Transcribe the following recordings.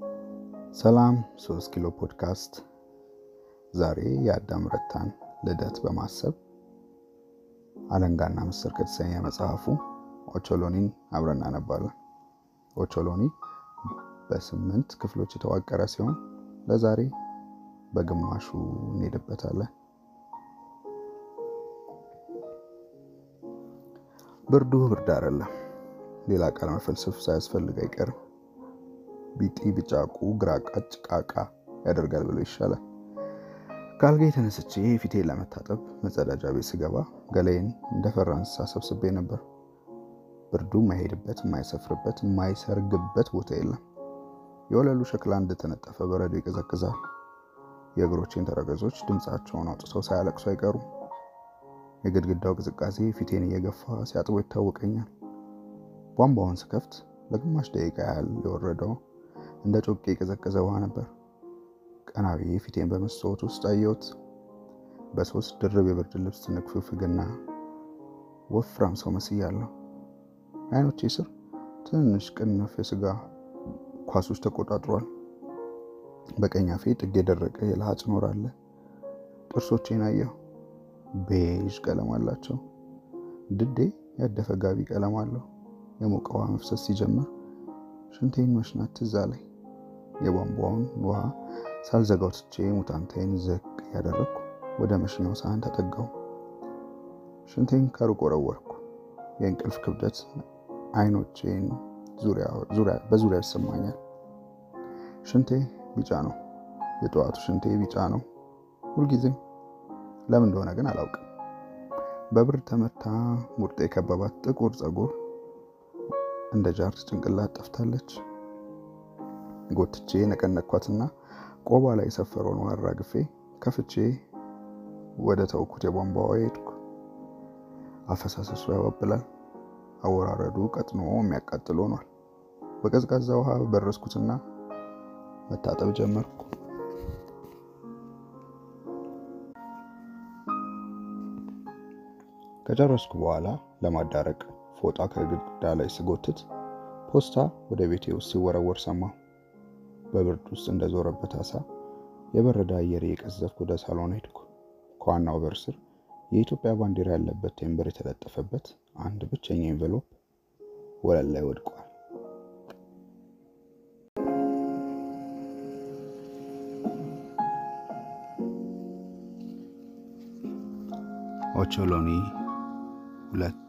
ሰላም ሶስት ኪሎ ፖድካስት ዛሬ የአዳም ረታን ልደት በማሰብ አለንጋና ምስር ከተሰኘ መጽሐፉ ኦቾሎኒን አብረን እናነባለን። ኦቾሎኒ በስምንት ክፍሎች የተዋቀረ ሲሆን ለዛሬ በግማሹ እንሄድበታለን። ብርዱ ብርድ አይደለም። ሌላ ቃል መፈልሰፍ ሳያስፈልግ አይቀርም። ቢጢ ብጫቁ ግራቃ ጭቃቃ ያደርጋል ብሎ ይሻላል። ከአልጋ የተነስቼ ፊቴን ለመታጠብ መጸዳጃ ቤት ስገባ ገላዬን እንደፈራ እንስሳ ሰብስቤ ነበር። ብርዱ የማይሄድበት፣ የማይሰፍርበት፣ የማይሰርግበት ቦታ የለም። የወለሉ ሸክላ እንደተነጠፈ በረዶ ይቀዘቅዛል። የእግሮቼን ተረገዞች ድምፃቸውን አውጥተው ሳያለቅሱ አይቀሩም። የግድግዳው ቅዝቃዜ ፊቴን እየገፋ ሲያጥቦ ይታወቀኛል። ቧንቧውን ስከፍት ለግማሽ ደቂቃ ያህል የወረደው እንደ ጮቄ የቀዘቀዘ ውሃ ነበር። ቀና ብዬ ፊቴን በመስታወት ውስጥ አየሁት። በሶስት ድርብ የብርድ ልብስ ንክፍፍግና ወፍራም ሰው መስያለሁ። አይኖቼ ስር ትንሽ ቅንፍ የስጋ ኳሶች ተቆጣጥሯል። በቀኝ አፌ ጥግ የደረቀ የለሃጭ ኖር አለ። ጥርሶቼን አየሁ። ቤዥ ቀለም አላቸው። ድዴ ያደፈ ጋቢ ቀለም አለው። የሞቀ ውሃ መፍሰስ ሲጀምር ሽንቴን መሽናት ትዝ አለኝ። የቧንቧውን ውሃ ሳልዘጋው ትቼ ሙታንቴን ዝቅ እያደረግኩ ወደ መሽኛው ሳህን ተጠጋው። ሽንቴን ከሩቅ ወረወርኩ። የእንቅልፍ ክብደት አይኖቼን በዙሪያ ይሰማኛል። ሽንቴ ቢጫ ነው። የጠዋቱ ሽንቴ ቢጫ ነው ሁልጊዜም። ለምን እንደሆነ ግን አላውቅም። በብርድ ተመታ ሙርጤ የከበባት ጥቁር ፀጉር እንደ ጃርት ጭንቅላት ጠፍታለች። ጎትቼ ነቀነኳትና ቆባ ላይ የሰፈረውን ውሃ አራግፌ ከፍቼ ወደ ተውኩት የቧንቧ ሄድኩ። አፈሳሰሱ ያባብላል። አወራረዱ ቀጥኖ የሚያቃጥል ሆኗል። በቀዝቃዛ ውሃ በረስኩትና መታጠብ ጀመርኩ። ከጨረስኩ በኋላ ለማዳረቅ ፎጣ ከግድግዳ ላይ ስጎትት ፖስታ ወደ ቤቴ ውስጥ ሲወረወር ሰማሁ። በብርድ ውስጥ እንደዞረበት አሳ የበረደ አየር እየቀዘፍኩ ወደ ሳሎን ሄድኩ። ከዋናው በር ስር የኢትዮጵያ ባንዲራ ያለበት ቴምብር የተለጠፈበት አንድ ብቸኛ ኤንቨሎፕ ወለል ላይ ወድቋል። ኦቾሎኒ ሁለት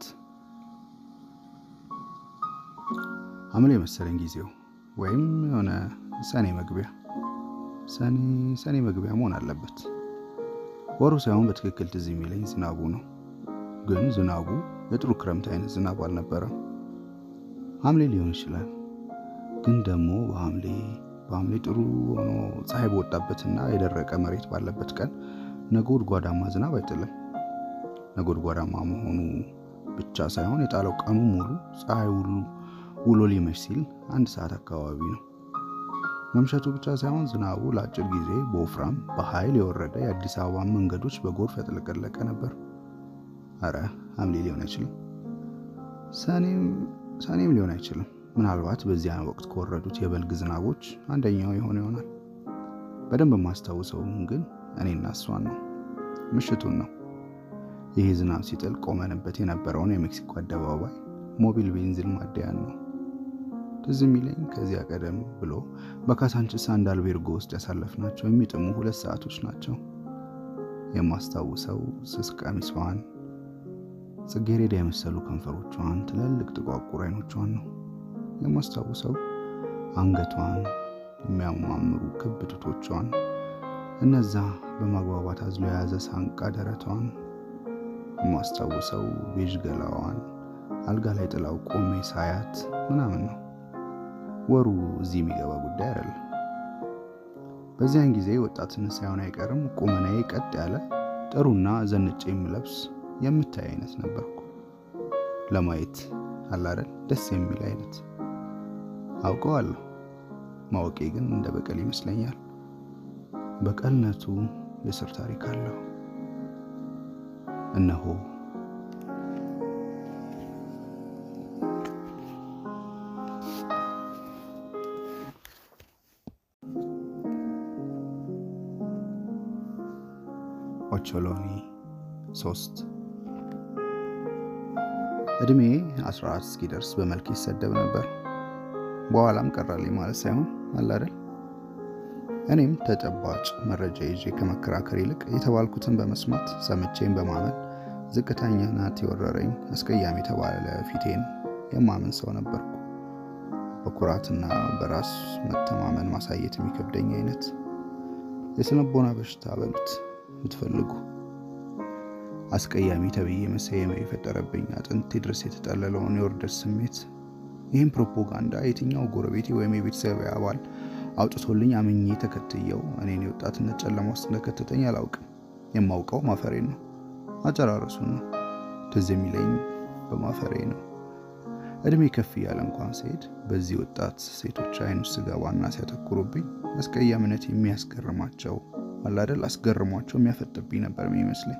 ሐምሌ መሰለኝ ጊዜው ወይም የሆነ ሰኔ መግቢያ ሰኔ ሰኔ መግቢያ መሆን አለበት። ወሩ ሳይሆን በትክክል ትዝ የሚለኝ ዝናቡ ነው። ግን ዝናቡ የጥሩ ክረምት አይነት ዝናብ አልነበረም። ሐምሌ ሊሆን ይችላል። ግን ደግሞ በሐምሌ በሐምሌ ጥሩ ሆኖ ፀሐይ በወጣበትና የደረቀ መሬት ባለበት ቀን ነጎድጓዳማ ዝናብ አይጥልም። ነጎድጓዳማ መሆኑ ብቻ ሳይሆን የጣለው ቀኑ ሙሉ ፀሐይ ውሉ ውሎ ሊመሽ ሲል አንድ ሰዓት አካባቢ ነው። መምሸቱ ብቻ ሳይሆን ዝናቡ ለአጭር ጊዜ በወፍራም በኃይል የወረደ የአዲስ አበባ መንገዶች በጎርፍ ያጥለቀለቀ ነበር። አረ ሐምሌ ሊሆን አይችልም፣ ሰኔም ሊሆን አይችልም። ምናልባት በዚያን ወቅት ከወረዱት የበልግ ዝናቦች አንደኛው የሆነ ይሆናል። በደንብ የማስታውሰውም ግን እኔና እሷን ነው፣ ምሽቱን ነው። ይህ ዝናብ ሲጥል ቆመንበት የነበረውን የሜክሲኮ አደባባይ ሞቢል ቤንዚን ማደያን ነው። ትዝ የሚለኝ ከዚያ ቀደም ብሎ በካሳንችስ አንድ አልቤርጎ ውስጥ ያሳለፍናቸው የሚጥሙ ሁለት ሰዓቶች ናቸው። የማስታውሰው ስስ ቀሚሷን፣ ጽጌሬዳ የመሰሉ ከንፈሮቿን፣ ትላልቅ ጥቋቁር አይኖቿን ነው። የማስታውሰው አንገቷን፣ የሚያማምሩ ክብ ጡቶቿን፣ እነዛ በማግባባት አዝሎ የያዘ ሳንቃ ደረቷን፣ የማስታውሰው ቤዥ ገላዋን አልጋ ላይ ጥላው ቆሜ ሳያት ምናምን ነው። ወሩ እዚህ የሚገባ ጉዳይ አይደለም። በዚያን ጊዜ ወጣትነት ሳይሆን አይቀርም ቁመናዬ ቀጥ ያለ ጥሩና ዘንጬ የምለብስ የምታይ አይነት ነበርኩ። ለማየት አላደል ደስ የሚል አይነት አውቀዋለሁ። ማወቄ ግን እንደ በቀል ይመስለኛል። በቀልነቱ የስር ታሪክ አለው። እነሆ ኦቾሎኒ ሶስት እድሜ 14 እስኪደርስ በመልክ ይሰደብ ነበር። በኋላም ቀራልኝ ማለት ሳይሆን አላደል። እኔም ተጨባጭ መረጃ ይዤ ከመከራከር ይልቅ የተባልኩትን በመስማት ሰምቼን በማመን ዝቅተኛ ናት የወረረኝ አስቀያሚ የተባለ ፊቴን የማምን ሰው ነበርኩ። በኩራትና በራስ መተማመን ማሳየት የሚከብደኝ አይነት የስነቦና በሽታ በሉት የምትፈልጉ አስቀያሚ ተብዬ መሰየመ የፈጠረብኝ አጥንቴ ድረስ የተጠለለውን የውርደት ስሜት ይህም ፕሮፓጋንዳ የትኛው ጎረቤቴ ወይም የቤተሰብ አባል አውጥቶልኝ አምኜ ተከትየው እኔን የወጣትነት ጨለማ ውስጥ እንደከተተኝ አላውቅም። የማውቀው ማፈሬን ነው፣ አጨራረሱን ነው። ትዝ የሚለኝ በማፈሬ ነው። እድሜ ከፍ እያለ እንኳን ሲሄድ በዚህ ወጣት ሴቶች አይን ውስጥ ስገባና ሲያተኩሩብኝ አስቀያሚነት የሚያስገርማቸው አላደል አስገርሟቸው የሚያፈጥብኝ ነበር የሚመስለኝ።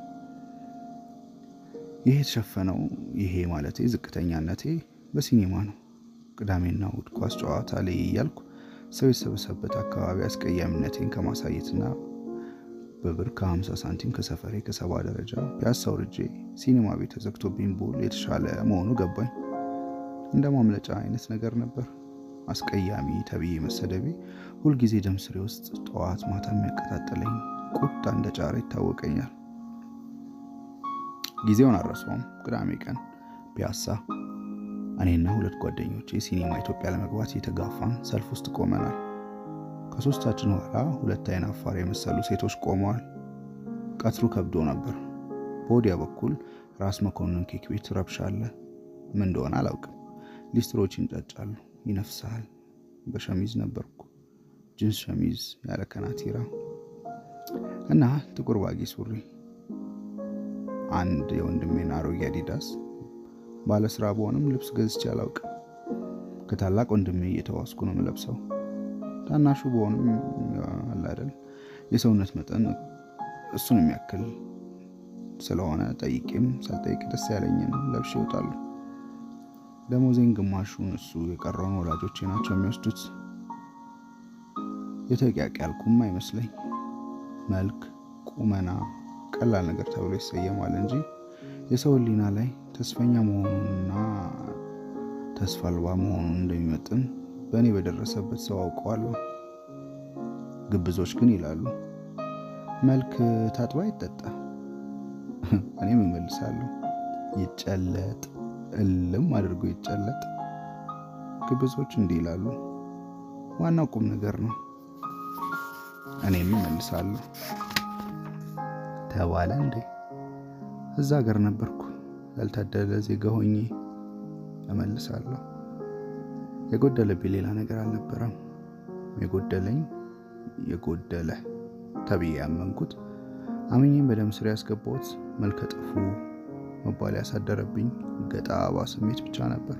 ይሄ የተሸፈነው ይሄ ማለቴ ዝቅተኛነቴ በሲኒማ ነው። ቅዳሜና እሑድ ኳስ ጨዋታ ላይ እያልኩ ሰው የተሰበሰበበት አካባቢ አስቀያሚነቴን ከማሳየትና በብር ከ50 ሳንቲም ከሰፈሬ ከሰባ ደረጃ ፒያሳ ወርጄ ሲኒማ ቤት ተዘግቶብኝ ቦል የተሻለ መሆኑ ገባኝ። እንደ ማምለጫ አይነት ነገር ነበር። አስቀያሚ ተብዬ መሰደቤ ሁልጊዜ ደም ስሬ ውስጥ ጠዋት ማታ የሚያቀጣጥለኝ ቁጣ እንደ ጫረ ይታወቀኛል። ጊዜውን አልረሳውም። ቅዳሜ ቀን ፒያሳ እኔና ሁለት ጓደኞቼ ሲኒማ ኢትዮጵያ ለመግባት የተጋፋን ሰልፍ ውስጥ ቆመናል። ከሶስታችን ኋላ ሁለት አይን አፋር የመሰሉ ሴቶች ቆመዋል። ቀትሩ ከብዶ ነበር። በወዲያ በኩል ራስ መኮንን ኬክ ቤት ረብሻ አለ። ምን እንደሆነ አላውቅም። ሊስትሮች ይንጫጫሉ፣ ይነፍሳል። በሸሚዝ ነበርኩ፣ ጅንስ ሸሚዝ ያለ ከናቲራ እና ጥቁር ባጊ ሱሪ፣ አንድ የወንድሜን አሮጌ አዲዳስ ባለስራ በሆንም ልብስ ገዝቼ አላውቅም። ከታላቅ ወንድሜ እየተዋስኩ ነው የምለብሰው። ታናሹ በሆንም አላደል የሰውነት መጠን እሱን የሚያክል ስለሆነ ጠይቄም ሳልጠይቅ ደስ ያለኝን ለብሼ ይወጣሉ። ደሞዜን ግማሹን እሱ የቀረውን ወላጆቼ ናቸው የሚወስዱት። የተቂያቅ ያልኩም አይመስለኝ። መልክ፣ ቁመና ቀላል ነገር ተብሎ ይሰየማል እንጂ የሰው ሕሊና ላይ ተስፈኛ መሆኑንና ተስፋ አልባ መሆኑን እንደሚመጥን በእኔ በደረሰበት ሰው አውቀዋለሁ። ግብዞች ግን ይላሉ መልክ ታጥባ ይጠጣ። እኔም እመልሳለሁ ይጨለጥ፣ እልም አድርጎ ይጨለጥ። ግብዞች እንዲህ ይላሉ። ዋናው ቁም ነገር ነው። እኔም እመልሳለሁ ተባለ እንዴ? እዛ ሀገር ነበርኩ ያልታደለ ዜጋ ሆኜ እመልሳለሁ። የጎደለብኝ ሌላ ነገር አልነበረም። የጎደለኝ የጎደለ ተብዬ ያመንኩት አምኜም በደም ስር ያስገባሁት መልከ ጥፉ መባል ያሳደረብኝ ገጣባ ስሜት ብቻ ነበር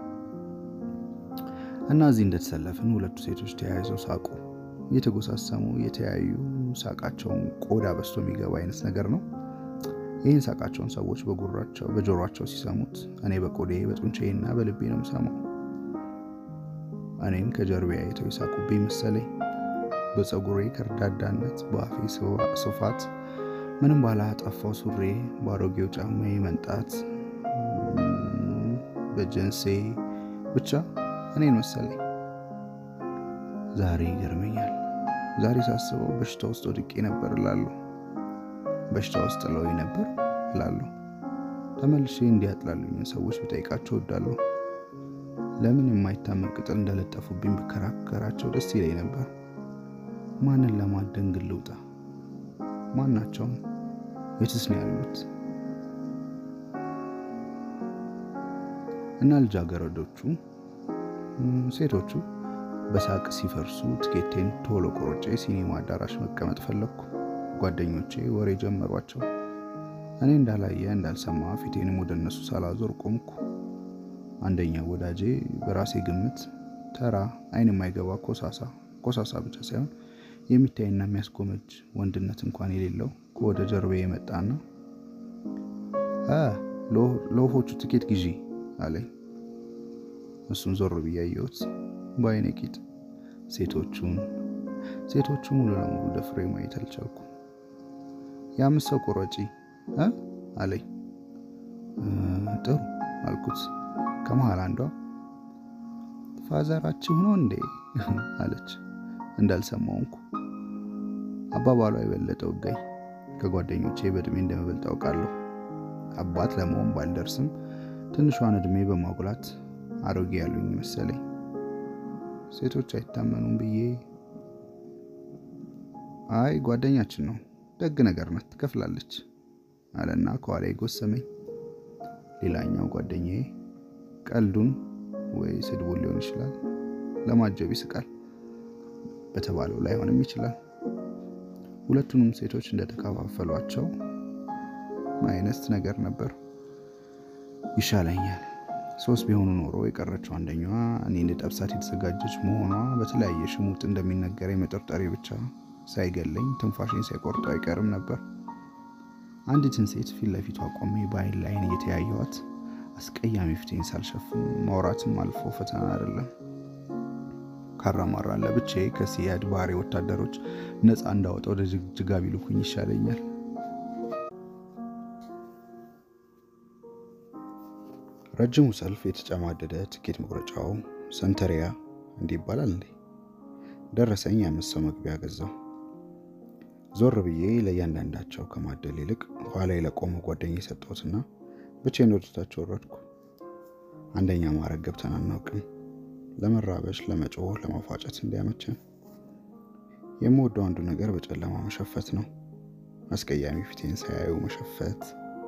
እና እዚህ እንደተሰለፍን ሁለቱ ሴቶች ተያይዘው ሳቁ። እየተጎሳሰሙ የተያዩ ሳቃቸውን ቆዳ በስቶ የሚገባ አይነት ነገር ነው። ይህን ሳቃቸውን ሰዎች በጆሯቸው ሲሰሙት እኔ በቆዴ በጡንቻዬና በልቤ ነው የምሰማው። እኔን ከጀርቤ አይተው ይሳቁብኝ መሰለኝ። በፀጉሬ ከርዳዳነት፣ በአፌ ስፋት፣ ምንም ባላጠፋው ሱሬ፣ በአሮጌው ጫማዬ መንጣት፣ በጀንሴ ብቻ እኔን መሰለኝ። ዛሬ ይገርመኛል። ዛሬ ሳስበው በሽታ ውስጥ ወድቄ ነበር እላለሁ። በሽታ ውስጥ ጥለውኝ ነበር እላለሁ። ተመልሼ እንዲያጥላሉኝን ሰዎች ብጠይቃቸው እወዳለሁ። ለምን የማይታመን ቅጥል እንደለጠፉብኝ ብከራከራቸው ደስ ይለኝ ነበር። ማንን ለማደን ግን ልውጣ? ማናቸውም? የትስ ነው ያሉት? እና ልጃገረዶቹ ሴቶቹ በሳቅ ሲፈርሱ ትኬቴን ቶሎ ቆርጬ ሲኒማ አዳራሽ መቀመጥ ፈለግኩ። ጓደኞቼ ወሬ ጀመሯቸው። እኔ እንዳላየ እንዳልሰማ ፊቴንም ወደ እነሱ ሳላዞር ቆምኩ። አንደኛው ወዳጄ በራሴ ግምት ተራ አይን የማይገባ ኮሳሳ ኮሳሳ ብቻ ሳይሆን የሚታይና የሚያስጎመጅ ወንድነት እንኳን የሌለው ከወደ ጀርቤ የመጣና ለወፎቹ ትኬት ግዢ አለኝ። እሱን ዞር ብዬ አየሁት በአይኔ ቂጥ። ሴቶቹን ሴቶቹ ሙሉ ለሙሉ ደፍሬ ማየት አልቻልኩም። የአምስት ሰው ቁረጪ እ አለኝ። ጥሩ አልኩት። ከመሃል አንዷ ፋዘራችሁ ነው እንዴ አለች። እንዳልሰማውንኩ አባባሏ የበለጠ ወጋኝ። ከጓደኞቼ በእድሜ እንደምበልጥ አውቃለሁ። አባት ለመሆን ባልደርስም ትንሿን እድሜ በማጉላት አሮጌ ያሉኝ መሰለኝ። ሴቶች አይታመኑም ብዬ አይ ጓደኛችን ነው ደግ ነገር ናት ትከፍላለች አለና ከኋላ ጎሰመኝ። ሌላኛው ጓደኛዬ ቀልዱን ወይ ስድቡን ሊሆን ይችላል ለማጀብ ይስቃል። በተባለው ላይሆንም ይችላል። ሁለቱንም ሴቶች እንደተከፋፈሏቸው አይነት ነገር ነበር። ይሻለኛል ሶስት ቢሆኑ ኖሮ የቀረችው አንደኛዋ እኔን ልጠብሳት የተዘጋጀች መሆኗ በተለያየ ሽሙጥ እንደሚነገረኝ መጠርጠሬ ብቻ ሳይገለኝ ትንፋሽን ሳይቆርጡ አይቀርም ነበር። አንዲትን ሴት ፊት ለፊቷ ቆሜ በአይን ላይን እየተያየዋት አስቀያሚ ፊቴን ሳልሸፍን ማውራትም አልፎ ፈተና አይደለም። ካራማራን ለብቻዬ ከሲያድ ባሬ ወታደሮች ነፃ እንዳወጣ ወደ ጅግጅጋ ቢልኩኝ ይሻለኛል። ረጅሙ ሰልፍ የተጨማደደ ትኬት መቁረጫው ሰንተሪያ እንዲህ ይባላል እንዴ? ደረሰኝ የአምስት ሰው መግቢያ ገዛው። ዞር ብዬ ለእያንዳንዳቸው ከማደል ይልቅ ኋላ ለቆመ ጓደኛ የሰጠሁትና ብቻዬን ወደ ታች ወረድኩ። አንደኛ ማዕረግ ገብተን አናውቅም። ለመራበሽ፣ ለመጮህ፣ ለማፏጨት እንዲያመቸን የምወደው አንዱ ነገር በጨለማ መሸፈት ነው። አስቀያሚ ፊቴን ሳያዩ መሸፈት።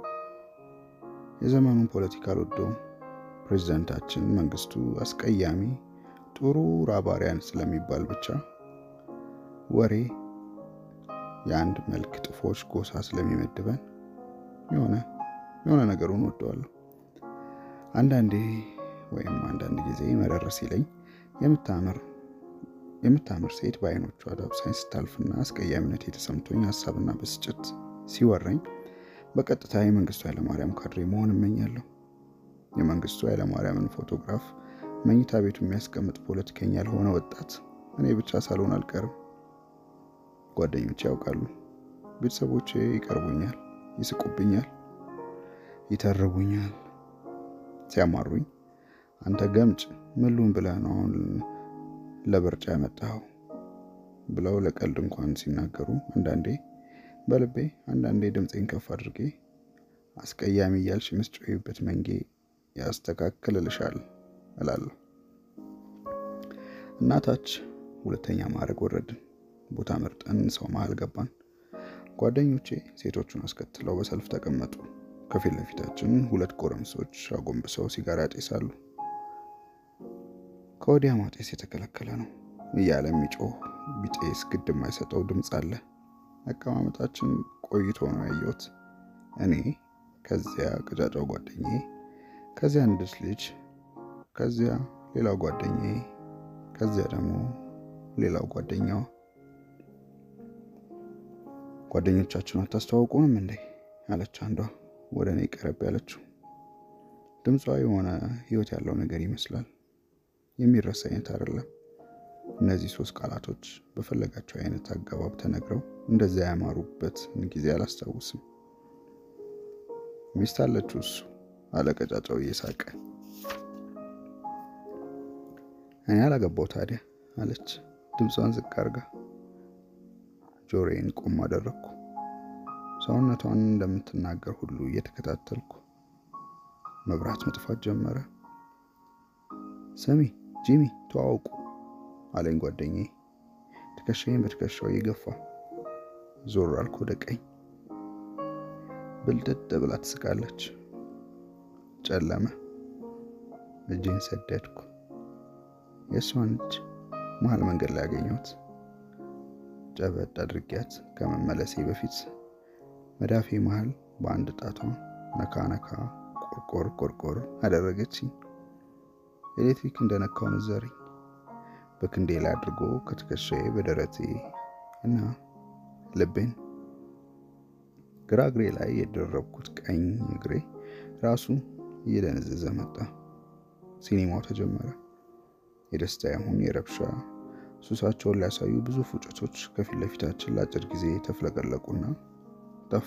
የዘመኑን ፖለቲካ አልወደውም። ፕሬዚዳንታችን መንግስቱ አስቀያሚ ጥሩ ራባሪያን ስለሚባል ብቻ ወሬ የአንድ መልክ ጥፎች ጎሳ ስለሚመድበን የሆነ የሆነ ነገሩን ወደዋለሁ። አንዳንዴ ወይም አንዳንድ ጊዜ መረር ሲለኝ የምታምር የምታምር ሴት በአይኖቿ ዳብሳኝ ስታልፍና አስቀያሚነት የተሰምቶኝ ሀሳብና ብስጭት ሲወረኝ በቀጥታ የመንግስቱ ኃይለማርያም ካድሬ መሆን እመኛለሁ። የመንግስቱ ኃይለማርያምን ፎቶግራፍ መኝታ ቤቱ የሚያስቀምጥ ፖለቲከኛ ያልሆነ ወጣት እኔ ብቻ ሳልሆን አልቀርም። ጓደኞቼ ያውቃሉ። ቤተሰቦቼ ይቀርቡኛል፣ ይስቁብኛል፣ ይተርቡኛል። ሲያማሩኝ አንተ ገምጭ ምሉን ብለህ ነው አሁን ለብርጫ ያመጣኸው ብለው ለቀልድ እንኳን ሲናገሩ አንዳንዴ በልቤ አንዳንዴ ድምፄን ከፍ አድርጌ አስቀያሚ እያልሽ ምስጮይበት መንጌ ያስተካክልልሻል እላለሁ። እናታች ሁለተኛ ማዕረግ ወረድን። ቦታ መርጠን ሰው መሃል ገባን። ጓደኞቼ ሴቶቹን አስከትለው በሰልፍ ተቀመጡ። ከፊት ለፊታችን ሁለት ጎረምሶች አጎንብሰው ሲጋራ ያጤሳሉ። ከወዲያ ማጤስ የተከለከለ ነው እያለ የሚጮህ ቢጤስ ግድ የማይሰጠው ድምፅ አለ። አቀማመጣችን ቆይቶ ነው ያየሁት። እኔ ከዚያ ቀጫጫው ጓደኛዬ፣ ከዚያ አንዲት ልጅ፣ ከዚያ ሌላው ጓደኛዬ፣ ከዚያ ደግሞ ሌላው ጓደኛዋ። ጓደኞቻችን አታስተዋውቁንም እንዴ አለች አንዷ ወደ እኔ ቀረብ ያለችው። ድምጿ የሆነ ህይወት ያለው ነገር ይመስላል። የሚረሳ አይነት አይደለም። እነዚህ ሶስት ቃላቶች በፈለጋቸው አይነት አገባብ ተነግረው እንደዚያ ያማሩበትን ጊዜ አላስታውስም። ሚስት አለችው እሱ አለ ቀጫጫው እየሳቀ። እኔ አላገባው ታዲያ አለች ድምጿን ዝቅ አርጋ። ጆሮዬን ቆም አደረግኩ። ሰውነቷን እንደምትናገር ሁሉ እየተከታተልኩ መብራት መጥፋት ጀመረ። ስሚ ጂሚ ተዋውቁ አለኝ ጓደኛዬ ትከሻዬን በትከሻው እየገፋ ዞር አልኩ ወደ ቀኝ። ብልጥጥ ብላ ትስቃለች። ጨለመ። እጄን ሰደድኩ። የእሷን እጅ መሀል መንገድ ላይ ያገኘሁት። ጨበጥ አድርጊያት ከመመለሴ በፊት መዳፌ መሀል በአንድ ጣቷ ነካ ነካ ቆርቆር ቆርቆር አደረገችኝ። ኤሌክትሪክ እንደነካው መዘረኝ። በክንዴ ላይ አድርጎ ከትከሻዬ በደረቴ እና ልቤን ግራ እግሬ ላይ የደረብኩት ቀኝ እግሬ ራሱ እየደነዘዘ መጣ። ሲኒማው ተጀመረ። የደስታ ይሁን የረብሻ ሱሳቸውን ሊያሳዩ ብዙ ፉጨቶች ከፊት ለፊታችን ለአጭር ጊዜ ተፍለቀለቁና ጠፉ።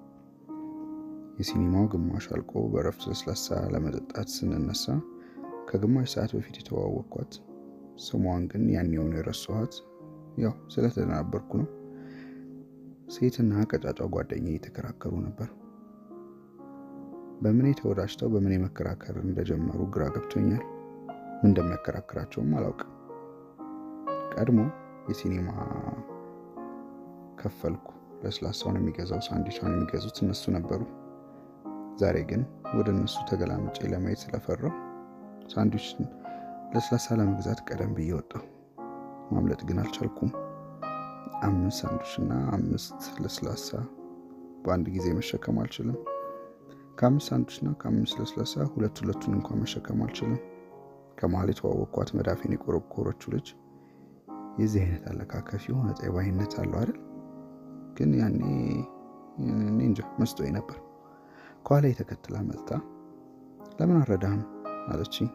የሲኒማው ግማሽ አልቆ በረፍት ለስላሳ ለመጠጣት ስንነሳ ከግማሽ ሰዓት በፊት የተዋወቅኳት ስሟን ግን ያኔውን የረሳኋት ያው ስለተደናበርኩ ነው። ሴትና ቀጫጫ ጓደኛ እየተከራከሩ ነበር። በምን ተወዳጅተው በምን መከራከር እንደጀመሩ ግራ ገብቶኛል። ምን እንደሚያከራክራቸውም አላውቅም። ቀድሞ የሲኒማ ከፈልኩ። ለስላሳውን የሚገዛው ሳንዲቿን የሚገዙት እነሱ ነበሩ። ዛሬ ግን ወደ እነሱ ተገላምጬ ለማየት ስለፈራው ሳንዲች ለስላሳ ለመግዛት ቀደም ብዬ ወጣሁ። ማምለጥ ግን አልቻልኩም። አምስት ሳንዱች እና አምስት ለስላሳ በአንድ ጊዜ መሸከም አልችልም። ከአምስት ሳንዱች እና ከአምስት ለስላሳ ሁለት ሁለቱን እንኳን መሸከም አልችልም። ከመሀል የተዋወቅኳት መዳፌን የቆረቆረችው ልጅ የዚህ አይነት አለካከፍ የሆነ ጠባይነት አለው አይደል? ግን ያኔ እኔ እንጃ መስጦኝ ነበር። ከኋላ የተከትላ መጥታ ለምን አረዳህም አለችኝ።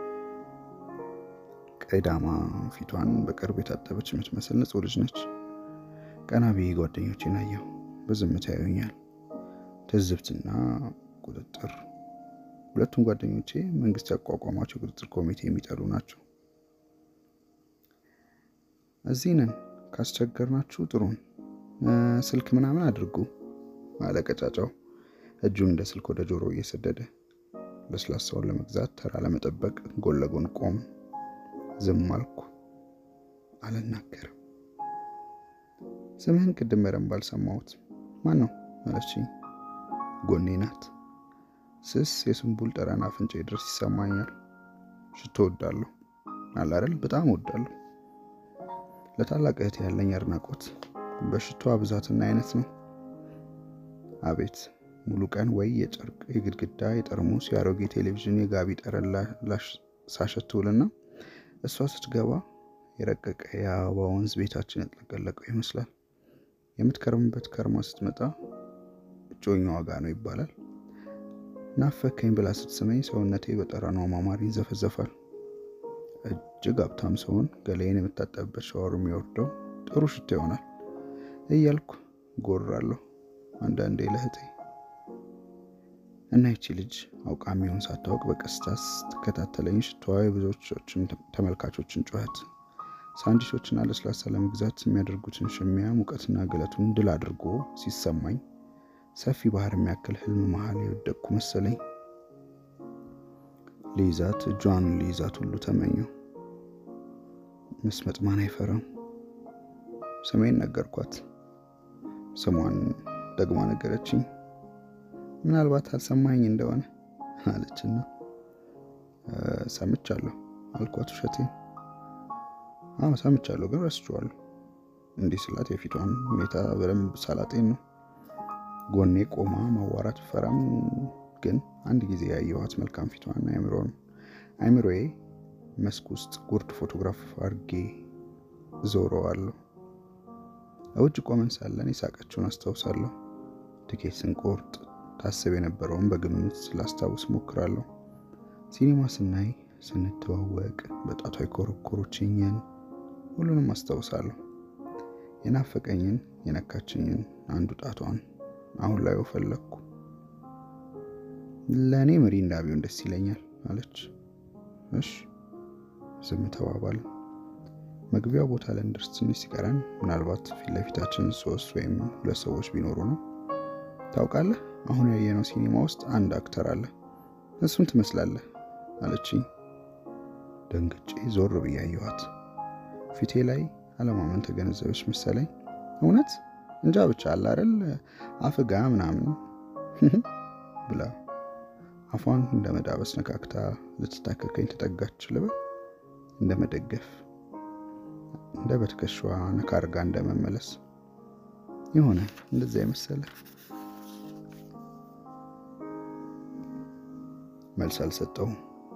ቀይ ዳማ ፊቷን በቅርብ የታጠበች የምትመስል ንጹሕ ልጅ ነች። ቀና ብዬ ጓደኞቼን አየሁ። በዝምታ ያዩኛል። ትዝብትና ቁጥጥር። ሁለቱም ጓደኞቼ መንግስት ያቋቋሟቸው የቁጥጥር ኮሚቴ የሚጠሉ ናቸው። እዚህ ነን፣ ካስቸገርናችሁ ጥሩን፣ ስልክ ምናምን አድርጉ አለ ቀጫጫው እጁን እንደ ስልክ ወደ ጆሮ እየሰደደ። ለስላሳውን ለመግዛት ተራ ለመጠበቅ ጎን ለጎን ቆም። ዝም አልኩ፣ አልናገርም። ስምህን ቅድም በደንብ አልሰማሁት። ማን ነው አለችኝ። ጎኔ ናት። ስስ የስንቡል ጠረን አፍንጫ ድረስ ይሰማኛል። ሽቶ ወዳለሁ አለ አይደል? በጣም ወዳለሁ። ለታላቅ እህት ያለኝ አድናቆት በሽቷ ብዛትና አይነት ነው። አቤት ሙሉ ቀን ወይ የጨርቅ የግድግዳ የጠርሙስ የአሮጌ ቴሌቪዥን የጋቢ ጠረን ሳሸትውልና እሷ ስትገባ የረቀቀ የአበባ ወንዝ ቤታችን ያጥለቀለቀው ይመስላል። የምትከርምበት ከርማ ስትመጣ እጮኛዋ ጋ ነው ይባላል። ናፈከኝ ብላ ስትስመኝ ሰውነቴ በጠረኗ ማማር ይንዘፈዘፋል። እጅግ ሀብታም ሰውን ገላዬን የምታጠብበት ሻወር የሚወርደው ጥሩ ሽታ ይሆናል እያልኩ ጎራለሁ አንዳንዴ ለእህቴ እና ይቺ ልጅ አውቃ የሚሆን ሳታውቅ በቀስታ ስትከታተለኝ ሽታዋ የብዙዎችን ተመልካቾችን ጩኸት፣ ሳንዲሾችና ለስላሳ ለመግዛት የሚያደርጉትን ሽሚያ ሙቀትና ግለቱን ድል አድርጎ ሲሰማኝ ሰፊ ባህር የሚያክል ህልም መሀል የወደቅኩ መሰለኝ። ሊይዛት እጇን ሊይዛት ሁሉ ተመኘው። መስመጥ ማን አይፈራም። ስሜን ነገርኳት። ስሟን ደግማ ነገረችኝ። ምናልባት አልሰማኝ እንደሆነ አለችና ሰምቻለሁ አልኳት ውሸቴን። አዎ ሰምቻለሁ፣ ግን ረስቼዋለሁ። እንዲህ ስላት የፊቷን ሁኔታ በደንብ ሳላጤን ነው። ጎኔ ቆማ ማዋራት ፈራም፣ ግን አንድ ጊዜ ያየኋት መልካም ፊቷን አይምሮን አይምሮዬ መስክ ውስጥ ጉርድ ፎቶግራፍ አድርጌ ዞረዋለሁ። እውጭ ቆመን ሳለን የሳቀችውን አስታውሳለሁ። ትኬት ስንቆርጥ ታስብ የነበረውን በግምት ስላስታውስ ሞክራለሁ። ሲኒማ ስናይ ስንተዋወቅ በጣቷ የኮረኮሮችኝን ሁሉንም አስታውሳለሁ። የናፈቀኝን የነካችኝን አንዱ ጣቷን አሁን ላይ ፈለግኩ። ለእኔ ሚሪንዳ ቢሆን ደስ ይለኛል አለች። እሽ ዝም ተባባልን። መግቢያው ቦታ ላይ እንደርስ ትንሽ ሲቀረን ምናልባት ፊት ለፊታችን ሶስት ወይም ሁለት ሰዎች ቢኖሩ ነው። ታውቃለህ አሁን ያየነው ሲኒማ ውስጥ አንድ አክተር አለ፣ እሱን ትመስላለህ አለችኝ። ደንግጬ ዞር ብዬ አየኋት። ፊቴ ላይ አለማመን ተገነዘበች መሰለኝ። እውነት እንጃ ብቻ አለ አይደል አፍጋ ምናምን ብላ አፏን እንደ መዳበስ ነካክታ ልትታከከኝ ተጠጋች ልበል፣ እንደ መደገፍ እንደ በትከሻዋ ነካ አድርጋ እንደ መመለስ የሆነ እንደዚያ የመሰለ መልስ አልሰጠውም።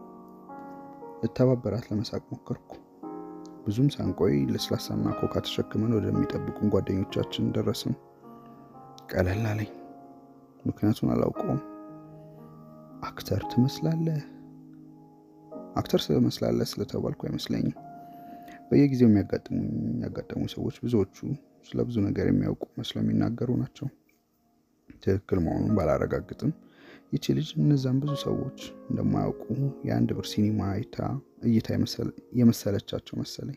ልተባበራት ለመሳቅ ሞከርኩ። ብዙም ሳንቆይ ለስላሳና ኮካ ተሸክመን ወደሚጠብቁን ጓደኞቻችን ደረስን። ቀለል አለኝ፣ ምክንያቱን አላውቀውም። አክተር ትመስላለህ፣ አክተር ስለመስላለህ ስለተባልኩ አይመስለኝም። በየጊዜው የሚያጋጥሙ ሰዎች ብዙዎቹ ስለ ብዙ ነገር የሚያውቁ መስለው የሚናገሩ ናቸው። ትክክል መሆኑን ባላረጋግጥም ይቺ ልጅ እነዛን ብዙ ሰዎች እንደማያውቁ የአንድ ብር ሲኒማ አይታ እይታ የመሰለቻቸው መሰለኝ።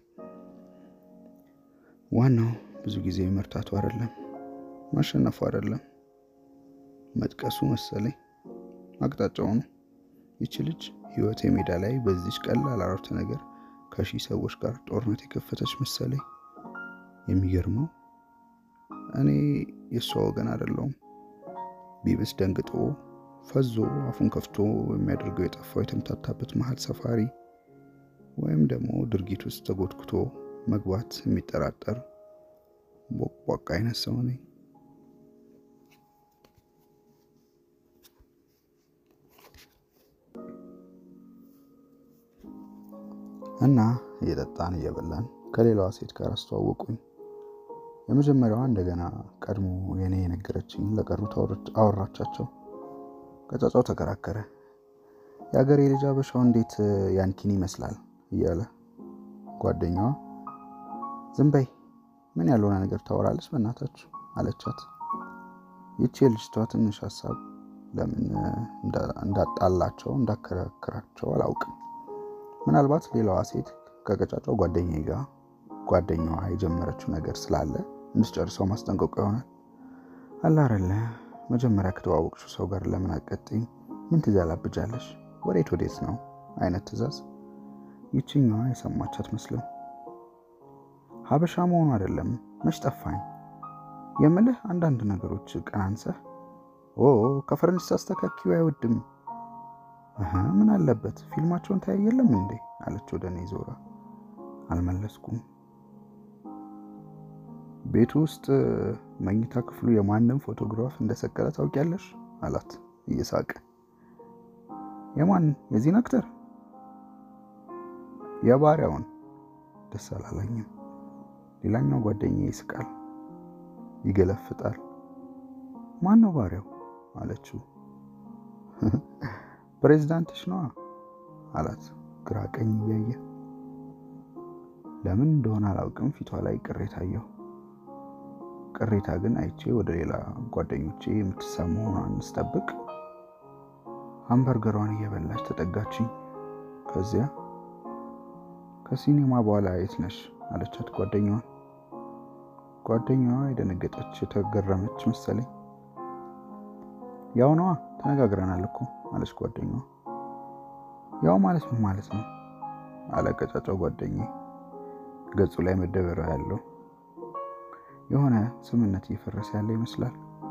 ዋናው ብዙ ጊዜ መርታቱ አይደለም፣ ማሸነፉ አይደለም፣ መጥቀሱ መሰለኝ አቅጣጫው ነው። ይቺ ልጅ ህይወት የሜዳ ላይ በዚች ቀላል አረፍተ ነገር ከሺህ ሰዎች ጋር ጦርነት የከፈተች መሰለኝ። የሚገርመው እኔ የእሷ ወገን አይደለሁም። ቢብስ ደንግጦ ፈዞ አፉን ከፍቶ የሚያደርገው የጠፋው የተምታታበት መሀል ሰፋሪ ወይም ደግሞ ድርጊት ውስጥ ተጎትኩቶ መግባት የሚጠራጠር ቦቅቧቃ አይነት ሰው ነኝ። እና እየጠጣን እየበላን ከሌላዋ ሴት ጋር አስተዋወቁኝ። የመጀመሪያዋ እንደገና ቀድሞ የኔ የነገረችኝ ለቀሩት አወራቻቸው። ቀጫጫው ተከራከረ። የሀገሬ ልጅ አበሻው እንዴት ያንኪን ይመስላል እያለ ጓደኛዋ ዝም በይ ምን ያልሆነ ነገር ታወራለች በእናታችሁ አለቻት። ይቺ የልጅቷ ትንሽ ሀሳብ ለምን እንዳጣላቸው እንዳከራከራቸው አላውቅም። ምናልባት ሌላዋ ሴት ከቀጫጫው ጓደኛ ጋር ጓደኛዋ የጀመረችው ነገር ስላለ እንድትጨርሰው ማስጠንቀቁ ይሆናል። አላረለ መጀመሪያ ከተዋወቅሽው ሰው ጋር ለምን አትቀጥይም? ምን ትዛላብጃለሽ? ወዴት ወዴት ነው አይነት ትዕዛዝ። ይችኛዋ የሰማች አትመስልም። ሀበሻ መሆኑ አይደለም መች ጠፋኝ የምልህ አንዳንድ ነገሮች ቀናንሰህ ኦ ከፈረንጅ ሳስተካኪው አይወድም ምን አለበት ፊልማቸውን ታያየለም እንዴ አለች ወደ እኔ ዞራ። አልመለስኩም። ቤቱ ውስጥ መኝታ ክፍሉ የማንም ፎቶግራፍ እንደሰቀለ ታውቂያለሽ አላት እየሳቀ። የማን የዚህን አክተር? የባሪያውን። ደስ አላለኝም። ሌላኛው ጓደኛ ይስቃል፣ ይገለፍጣል። ማን ነው ባሪያው አለችው። ፕሬዚዳንትሽ ነዋ አላት ግራ ቀኝ እያየ። ለምን እንደሆነ አላውቅም ፊቷ ላይ ቅሬታ አየሁ። ቅሬታ ግን አይቼ ወደ ሌላ ጓደኞቼ የምትሳብ መሆኗን ስጠብቅ ሃምበርገሯን እየበላች ተጠጋችኝ። ከዚያ ከሲኔማ በኋላ የት ነሽ አለቻት ጓደኛዋን። ጓደኛዋ የደነገጠች የተገረመች መሰለኝ። ያው ነዋ ተነጋግረናል እኮ አለች ጓደኛዋ። ያው ማለት ምን ማለት ነው አለ ቀጫጫው ጓደኛዬ ገጹ ላይ መደበሪያ ያለው የሆነ ስምነት እየፈረሰ ያለ ይመስላል።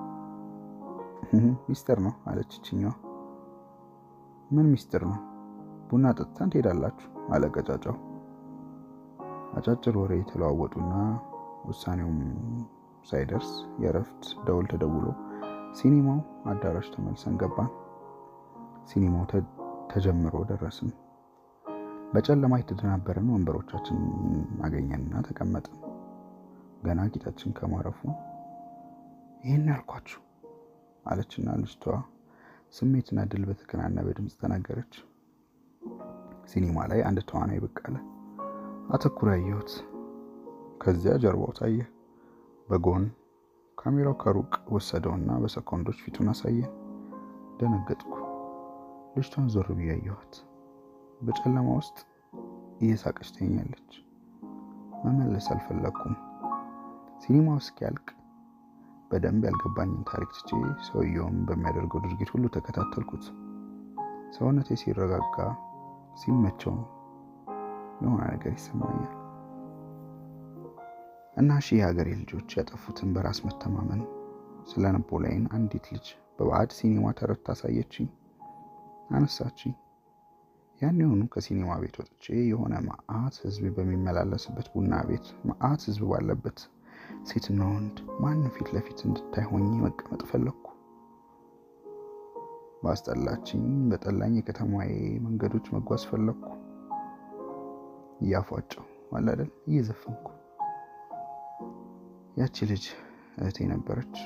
ሚስጥር ነው አለች ይችኛዋ። ምን ሚስጥር ነው? ቡና ጠጥተን ትሄዳላችሁ አለ ቀጫጫው። አጫጭር ወሬ የተለዋወጡና ውሳኔውም ሳይደርስ የእረፍት ደውል ተደውሎ ሲኒማው አዳራሽ ተመልሰን ገባን። ሲኒማው ተጀምሮ ደረስን። በጨለማ የተደናበርን ወንበሮቻችን አገኘንና ተቀመጥን። ገና ጌጣችን ከማረፉ ይህን ያልኳችሁ አለችና ልጅቷ ስሜትና ድል በተከናነበ ድምፅ ተናገረች። ሲኒማ ላይ አንድ ተዋናይ ብቅ አለ። አተኩሮ ያየሁት። ከዚያ ጀርባው ታየ። በጎን ካሜራው ከሩቅ ወሰደውና በሰኮንዶች ፊቱን አሳየን። ደነገጥኩ። ልጅቷን ዞር ብዬ አየኋት። በጨለማ ውስጥ እየሳቀች ተኛለች። መመለስ አልፈለግኩም። ሲኒማው እስኪያልቅ በደንብ ያልገባኝን ታሪክ ትቼ ሰውየውም በሚያደርገው ድርጊት ሁሉ ተከታተልኩት። ሰውነቴ ሲረጋጋ ሲመቸው የሆነ ነገር ይሰማኛል እና ሺህ የሀገሬ ልጆች ያጠፉትን በራስ መተማመን ስለ ነቦላይን አንዲት ልጅ በባዕድ ሲኒማ ተረት አሳየችኝ፣ አነሳችኝ። ያን የሆኑ ከሲኒማ ቤት ወጥቼ የሆነ መዓት ሕዝብ በሚመላለስበት ቡና ቤት መዓት ሕዝብ ባለበት ሴትና ወንድ ማንም ፊት ለፊት እንድታይ ሆኜ መቀመጥ ፈለግኩ። በአስጠላችኝ በጠላኝ የከተማዬ መንገዶች መጓዝ ፈለግኩ። እያፏጨው አላደል እየዘፈንኩ። ያቺ ልጅ እህቴ ነበረች።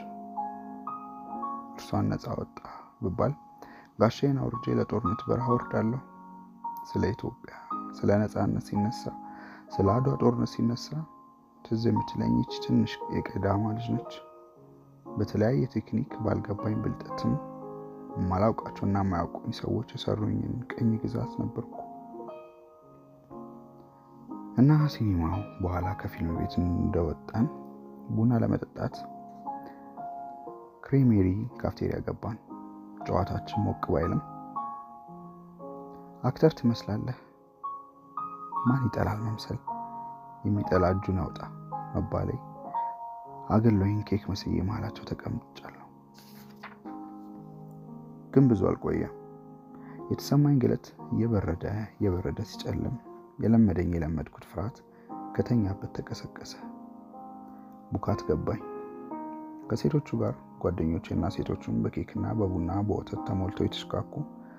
እርሷን ነፃ ወጣ ብባል ጋሻዬን አውርጄ ለጦርነት በረሃ ወርዳለሁ። ስለ ኢትዮጵያ፣ ስለ ነፃነት ሲነሳ፣ ስለ አድዋ ጦርነት ሲነሳ ትዝ የምትለኝ ይች ትንሽ የቀዳማ ልጅ ነች። በተለያየ ቴክኒክ ባልገባኝ ብልጠትም የማላውቃቸውና የማያውቁኝ ሰዎች የሰሩኝን ቅኝ ግዛት ነበርኩ እና ሲኒማው በኋላ ከፊልም ቤት እንደወጣን ቡና ለመጠጣት ክሬሜሪ ካፍቴሪያ ገባን። ጨዋታችን ሞቅ ባይልም አክተር ትመስላለህ፣ ማን ይጠላል መምሰል፣ የሚጠላ እጁን ያውጣ መባሌ አገሎኝ ኬክ መስዬ መሀላቸው ተቀምጫለሁ። ግን ብዙ አልቆየም። የተሰማኝ ግለት እየበረደ እየበረደ ሲጨልም የለመደኝ የለመድኩት ፍርሃት ከተኛበት ተቀሰቀሰ። ቡካት ገባኝ። ከሴቶቹ ጋር ጓደኞቼና ሴቶቹን በኬክና በቡና በወተት ተሞልተው የተሽካኩ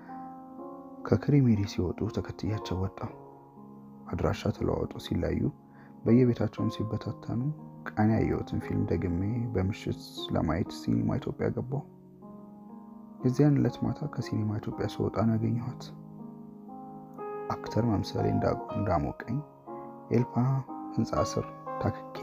ከክሪሜሪ ሲወጡ ተከትያቸው ወጣው። አድራሻ ተለዋወጡ ሲለያዩ በየቤታቸውም ሲበታተኑ ቀን ያየሁትን ፊልም ደግሜ በምሽት ለማየት ሲኒማ ኢትዮጵያ ገባው። የዚያን ዕለት ማታ ከሲኒማ ኢትዮጵያ ስወጣ ነው ያገኘኋት። አክተር መምሰሌ እንዳሞቀኝ ኤልፓ ህንፃ ስር ታክኬ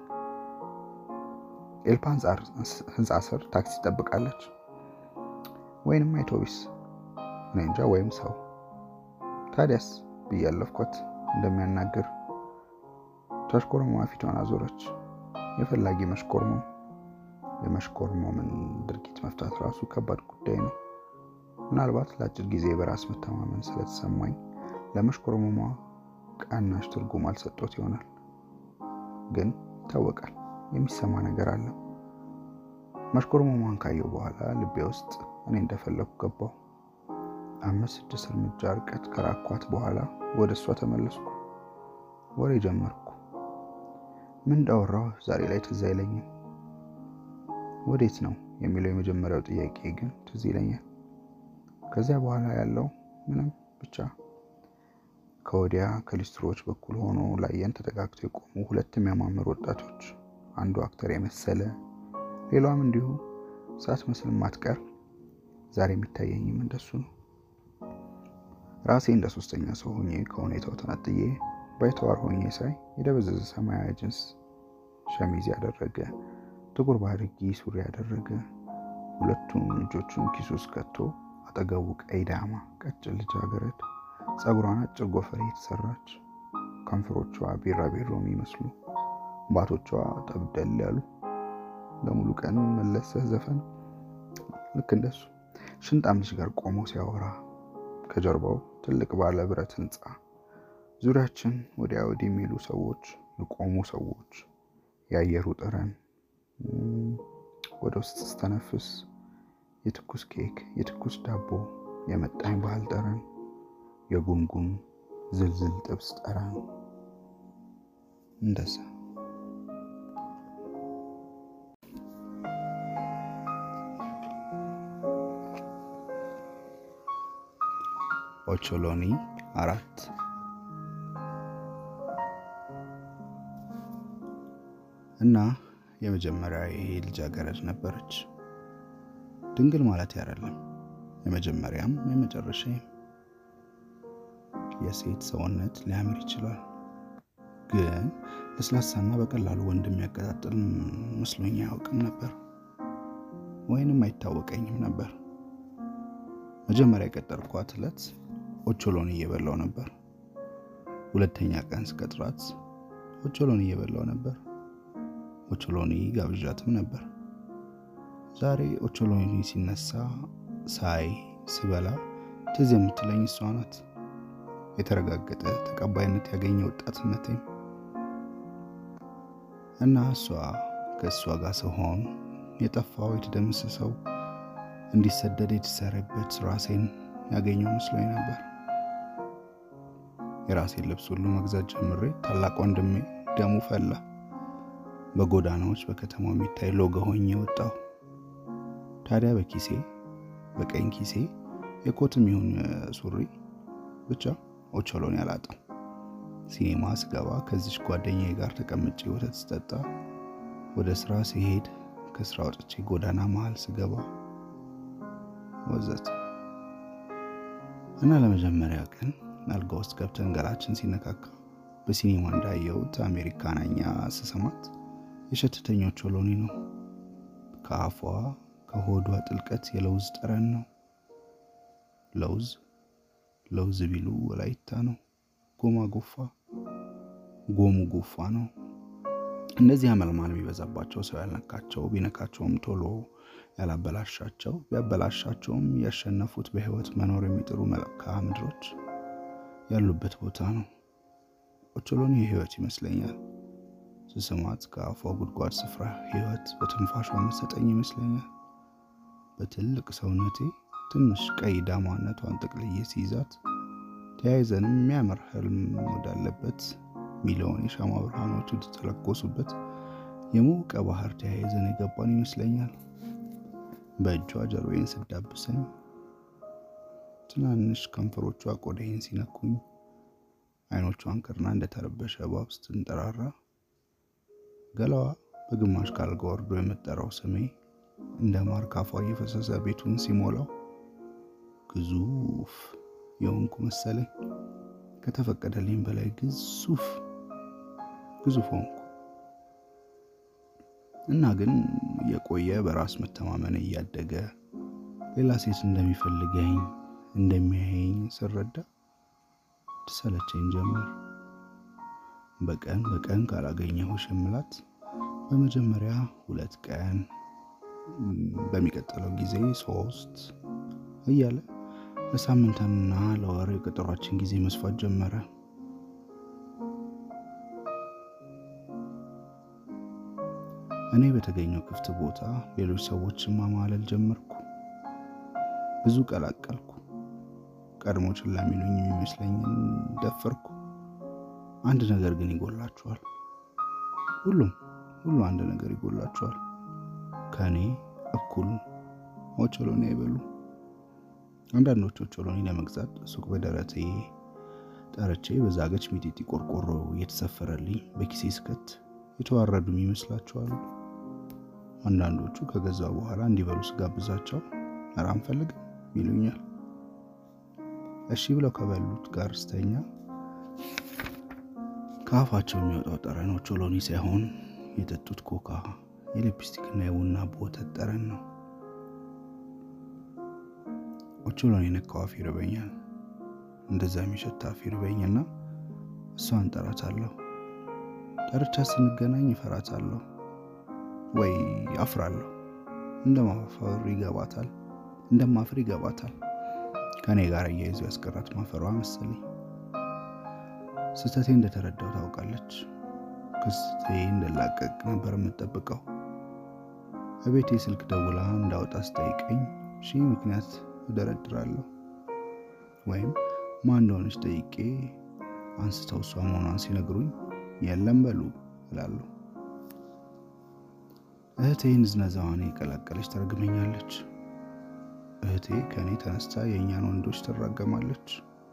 ኤልፓ ህንፃ ስር ታክሲ ትጠብቃለች፣ ወይንም አውቶቢስ እኔ እንጃ፣ ወይም ሰው። ታዲያስ ብዬ አለፍኳት እንደሚያናግር። ተሽኮርማ ፊቷን አዞረች። የፈላጊ መሽኮርመም። የመሽኮርመምን ድርጊት መፍታት ራሱ ከባድ ጉዳይ ነው። ምናልባት ለአጭር ጊዜ በራስ መተማመን ስለተሰማኝ ለመሽኮርመሟ ቀናሽ ትርጉም አልሰጦት ይሆናል። ግን ይታወቃል፣ የሚሰማ ነገር አለ። መሽኮርመሟን ካየው በኋላ ልቤ ውስጥ እኔ እንደፈለኩ ገባው። አምስት ስድስት እርምጃ ርቀት ከራኳት በኋላ ወደ እሷ ተመለስኩ። ወሬ ጀመርኩ። ምን እንዳወራው ዛሬ ላይ ትዝ አይለኝም። ወዴት ነው የሚለው የመጀመሪያው ጥያቄ ግን ትዝ ይለኛል። ከዚያ በኋላ ያለው ምንም ብቻ ከወዲያ ከሊስትሮዎች በኩል ሆኖ ላየን ተጠጋግተው የቆሙ ሁለት የሚያማምሩ ወጣቶች፣ አንዱ አክተር የመሰለ ሌላዋም እንዲሁ ሳትመስል ማትቀር ዛሬ የሚታየኝም እንደሱ ነው። ራሴ እንደ ሶስተኛ ሰው ሆኜ ከሁኔታው ተነጥዬ ባይተዋር ሆኜ ሳይ የደበዘዘ ሰማያዊ ጅንስ ሸሚዝ ያደረገ ጥቁር ባርጊ ሱሪ ያደረገ ሁለቱም እጆቹን ኪሱ ውስጥ ከቶ አጠገቡ ቀይ ዳማ ቀጭን ልጃገረድ ጸጉሯን አጭር ጎፈሬ የተሰራች ከንፈሮቿ ቢራቢሮ የሚመስሉ ባቶቿ ጠብደል ያሉ ለሙሉ ቀን መለሰህ ዘፈን ልክ እንደሱ ሽንጣም ልጅ ጋር ቆሞ ሲያወራ ከጀርባው ትልቅ ባለ ብረት ህንፃ ዙሪያችን ወዲያ ወዲህ የሚሉ ሰዎች የቆሙ ሰዎች የአየሩ ጠረን ወደ ውስጥ ስተነፍስ የትኩስ ኬክ የትኩስ ዳቦ የመጣኝ ባህል ጠረን የጉንጉን ዝልዝል ጥብስ ጠረን እንደዛ ኦቾሎኒ አራት እና የመጀመሪያ ይሄ ልጃገረድ ነበረች። ድንግል ማለት አይደለም፣ የመጀመሪያም የመጨረሻም። የሴት ሰውነት ሊያምር ይችላል፣ ግን ለስላሳና በቀላሉ ወንድ የሚያቀጣጥል መስሎኝ አያውቅም ነበር፣ ወይንም አይታወቀኝም ነበር። መጀመሪያ የቀጠርኳት ዕለት ኦቾሎኒ እየበላው ነበር። ሁለተኛ ቀን ስቀጥራት ኦቾሎኒ እየበላው ነበር። ኦቾሎኒ ጋብዣትም ነበር። ዛሬ ኦቾሎኒ ሲነሳ ሳይ ስበላ ትዝ የምትለኝ እሷ ናት። የተረጋገጠ ተቀባይነት ያገኘ ወጣትነቴም እና እሷ ከእሷ ጋር ስሆን የጠፋው የተደመሰሰው እንዲሰደድ የተሰረበት ራሴን ያገኘው መስሎኝ ነበር። የራሴን ልብስ ሁሉ መግዛት ጀምሬ ታላቅ ወንድሜ ደሙ ፈላ። በጎዳናዎች በከተማው የሚታይ ሎጋ ሆኜ ወጣሁ። ታዲያ በኪሴ በቀኝ ኪሴ የኮትም ይሁን ሱሪ ብቻ ኦቾሎኒ አላጣም። ሲኔማ ስገባ ከዚች ጓደኛዬ ጋር ተቀምጬ ወተት ስጠጣ፣ ወደ ስራ ሲሄድ፣ ከስራ ወጥቼ ጎዳና መሃል ስገባ ወዘት እና ለመጀመሪያ ቀን አልጋ ውስጥ ገብተን ገላችን ሲነካካ በሲኒማ እንዳየሁት አሜሪካናኛ ስሰማት የሸተተኝ ኦቾሎኒ ነው። ከአፏ ከሆዷ ጥልቀት የለውዝ ጠረን ነው። ለውዝ ለውዝ ቢሉ ወላይታ ነው። ጎማ ጎፋ ጎሙ ጎፋ ነው። እንደዚህ አመልማል ቢበዛባቸው ሰው ያልነካቸው ቢነካቸውም ቶሎ ያላበላሻቸው ቢያበላሻቸውም ያሸነፉት በሕይወት መኖር የሚጥሩ መልክዓ ምድሮች ያሉበት ቦታ ነው። ኦቾሎኒ የሕይወት ይመስለኛል። ስስማት ከአፏ ጉድጓድ ስፍራ ሕይወት በትንፋሿ መሰጠኝ ይመስለኛል። በትልቅ ሰውነቴ ትንሽ ቀይ ዳማነቷን ጠቅልዬ ሲይዛት ተያይዘንም የሚያምር ህልም ወዳለበት ሚሊዮን የሻማ ብርሃኖች ወደተለኮሱበት የሞቀ ባህር ተያይዘን የገባን ይመስለኛል። በእጇ ጀርባዬን ስዳብሰኝ፣ ትናንሽ ከንፈሮቿ ቆዳዬን ሲነኩኝ፣ አይኖቿን ከድና እንደተረበሸ እባብ ስትንጠራራ፣ ገላዋ በግማሽ ካልጋ ወርዶ የምጠራው ስሜ እንደ ማር ካፏ እየፈሰሰ ቤቱን ሲሞላው ግዙፍ የሆንኩ መሰለኝ። ከተፈቀደልኝ በላይ ግዙፍ ግዙፍ ሆንኩ እና ግን የቆየ በራስ መተማመን እያደገ ሌላ ሴት እንደሚፈልገኝ እንደሚያየኝ ስረዳ ትሰለቸኝ ጀመር። በቀን በቀን ካላገኘሁ ሽምላት በመጀመሪያ ሁለት ቀን በሚቀጥለው ጊዜ ሶስት እያለ ለሳምንትና ለወር የቀጠሯችን ጊዜ መስፋት ጀመረ። እኔ በተገኘው ክፍት ቦታ ሌሎች ሰዎችን ማማለል ጀመርኩ። ብዙ ቀላቀልኩ። ቀድሞ ችላ የሚሉኝ የሚመስለኝን ደፈርኩ። አንድ ነገር ግን ይጎላችኋል። ሁሉም ሁሉ አንድ ነገር ይጎላችኋል። ከእኔ እኩል ኦቾሎኒ አይበሉ። አንዳንዶች ኦቾሎኒ ለመግዛት ሱቅ በደረቴ ጠርቼ በዛገች ሚጢጢ ቆርቆሮ እየተሰፈረልኝ በኪሴ ስከት የተዋረዱም ይመስላችኋል። አንዳንዶቹ ከገዛ በኋላ እንዲበሉ ስጋብዛቸው ኧረ አንፈልግም ይሉኛል። እሺ ብለው ከበሉት ጋር ስተኛ ከአፋቸው የሚወጣው ጠረን ኦቾሎኒ ሳይሆን የጠጡት ኮካ፣ የሊፕስቲክና የቡና በወተት ጠረን ነው። ኦቾሎኒ ነካው አፍ ይርበኛል። እንደዛ የሚሸት አፍ ይርበኝና እሷን ጠራታለሁ። ጠርቻ ስንገናኝ እፈራታለሁ ወይ አፍራለሁ። እንደማፈር ይገባታል እንደማፍር ይገባታል። ከእኔ ጋር እያይዞ ያስቀራት ማፈሯ መሰለኝ። ስህተቴ እንደተረዳው ታውቃለች። ከስህተቴ እንደላቀቅ ነበር የምጠብቀው። በቤቴ ስልክ ደውላ እንዳወጣ ስጠይቀኝ ሺህ ምክንያት እደረድራለሁ። ወይም ማን እንደሆነች ጠይቄ አንስተው እሷ መሆኗን ሲነግሩኝ የለም በሉ እላለሁ። እህቴ ንዝነዛዋን የቀላቀለች ተረግመኛለች። እህቴ ከእኔ ተነስታ የእኛን ወንዶች ትራገማለች።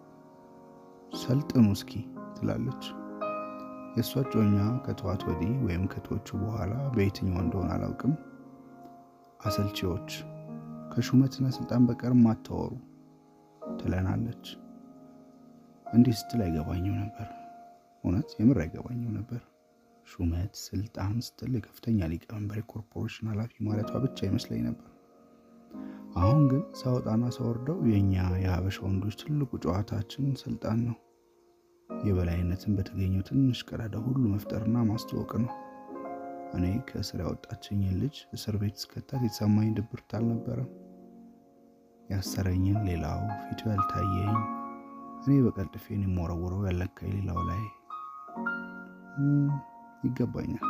ሰልጥኑ እስኪ ትላለች። የእሷ ጮኛ ከተዋት ወዲህ ወይም ከቶቹ በኋላ በየትኛው እንደሆነ አላውቅም፣ አሰልቺዎች ከሹመትና ስልጣን በቀር ማታወሩ ትለናለች። እንዲህ ስትል አይገባኝም ነበር። እውነት የምር አይገባኝም ነበር። ሹመት ስልጣን ስትል የከፍተኛ ሊቀመንበር የኮርፖሬሽን ኃላፊ ማለቷ ብቻ ይመስለኝ ነበር። አሁን ግን ሳወጣና ሳወርደው የእኛ የሀበሻ ወንዶች ትልቁ ጨዋታችን ስልጣን ነው። የበላይነትን በተገኘው ትንሽ ቀዳዳ ሁሉ መፍጠርና ማስተዋወቅ ነው። እኔ ከእስር ያወጣችኝን ልጅ እስር ቤት እስከታት የተሰማኝ ድብርት አልነበረም። ያሰረኝን ሌላው ፊቱ ያልታየኝ እኔ በቀልጥፌን የምወረውረው ያለካኝ ሌላው ላይ ይገባኛል።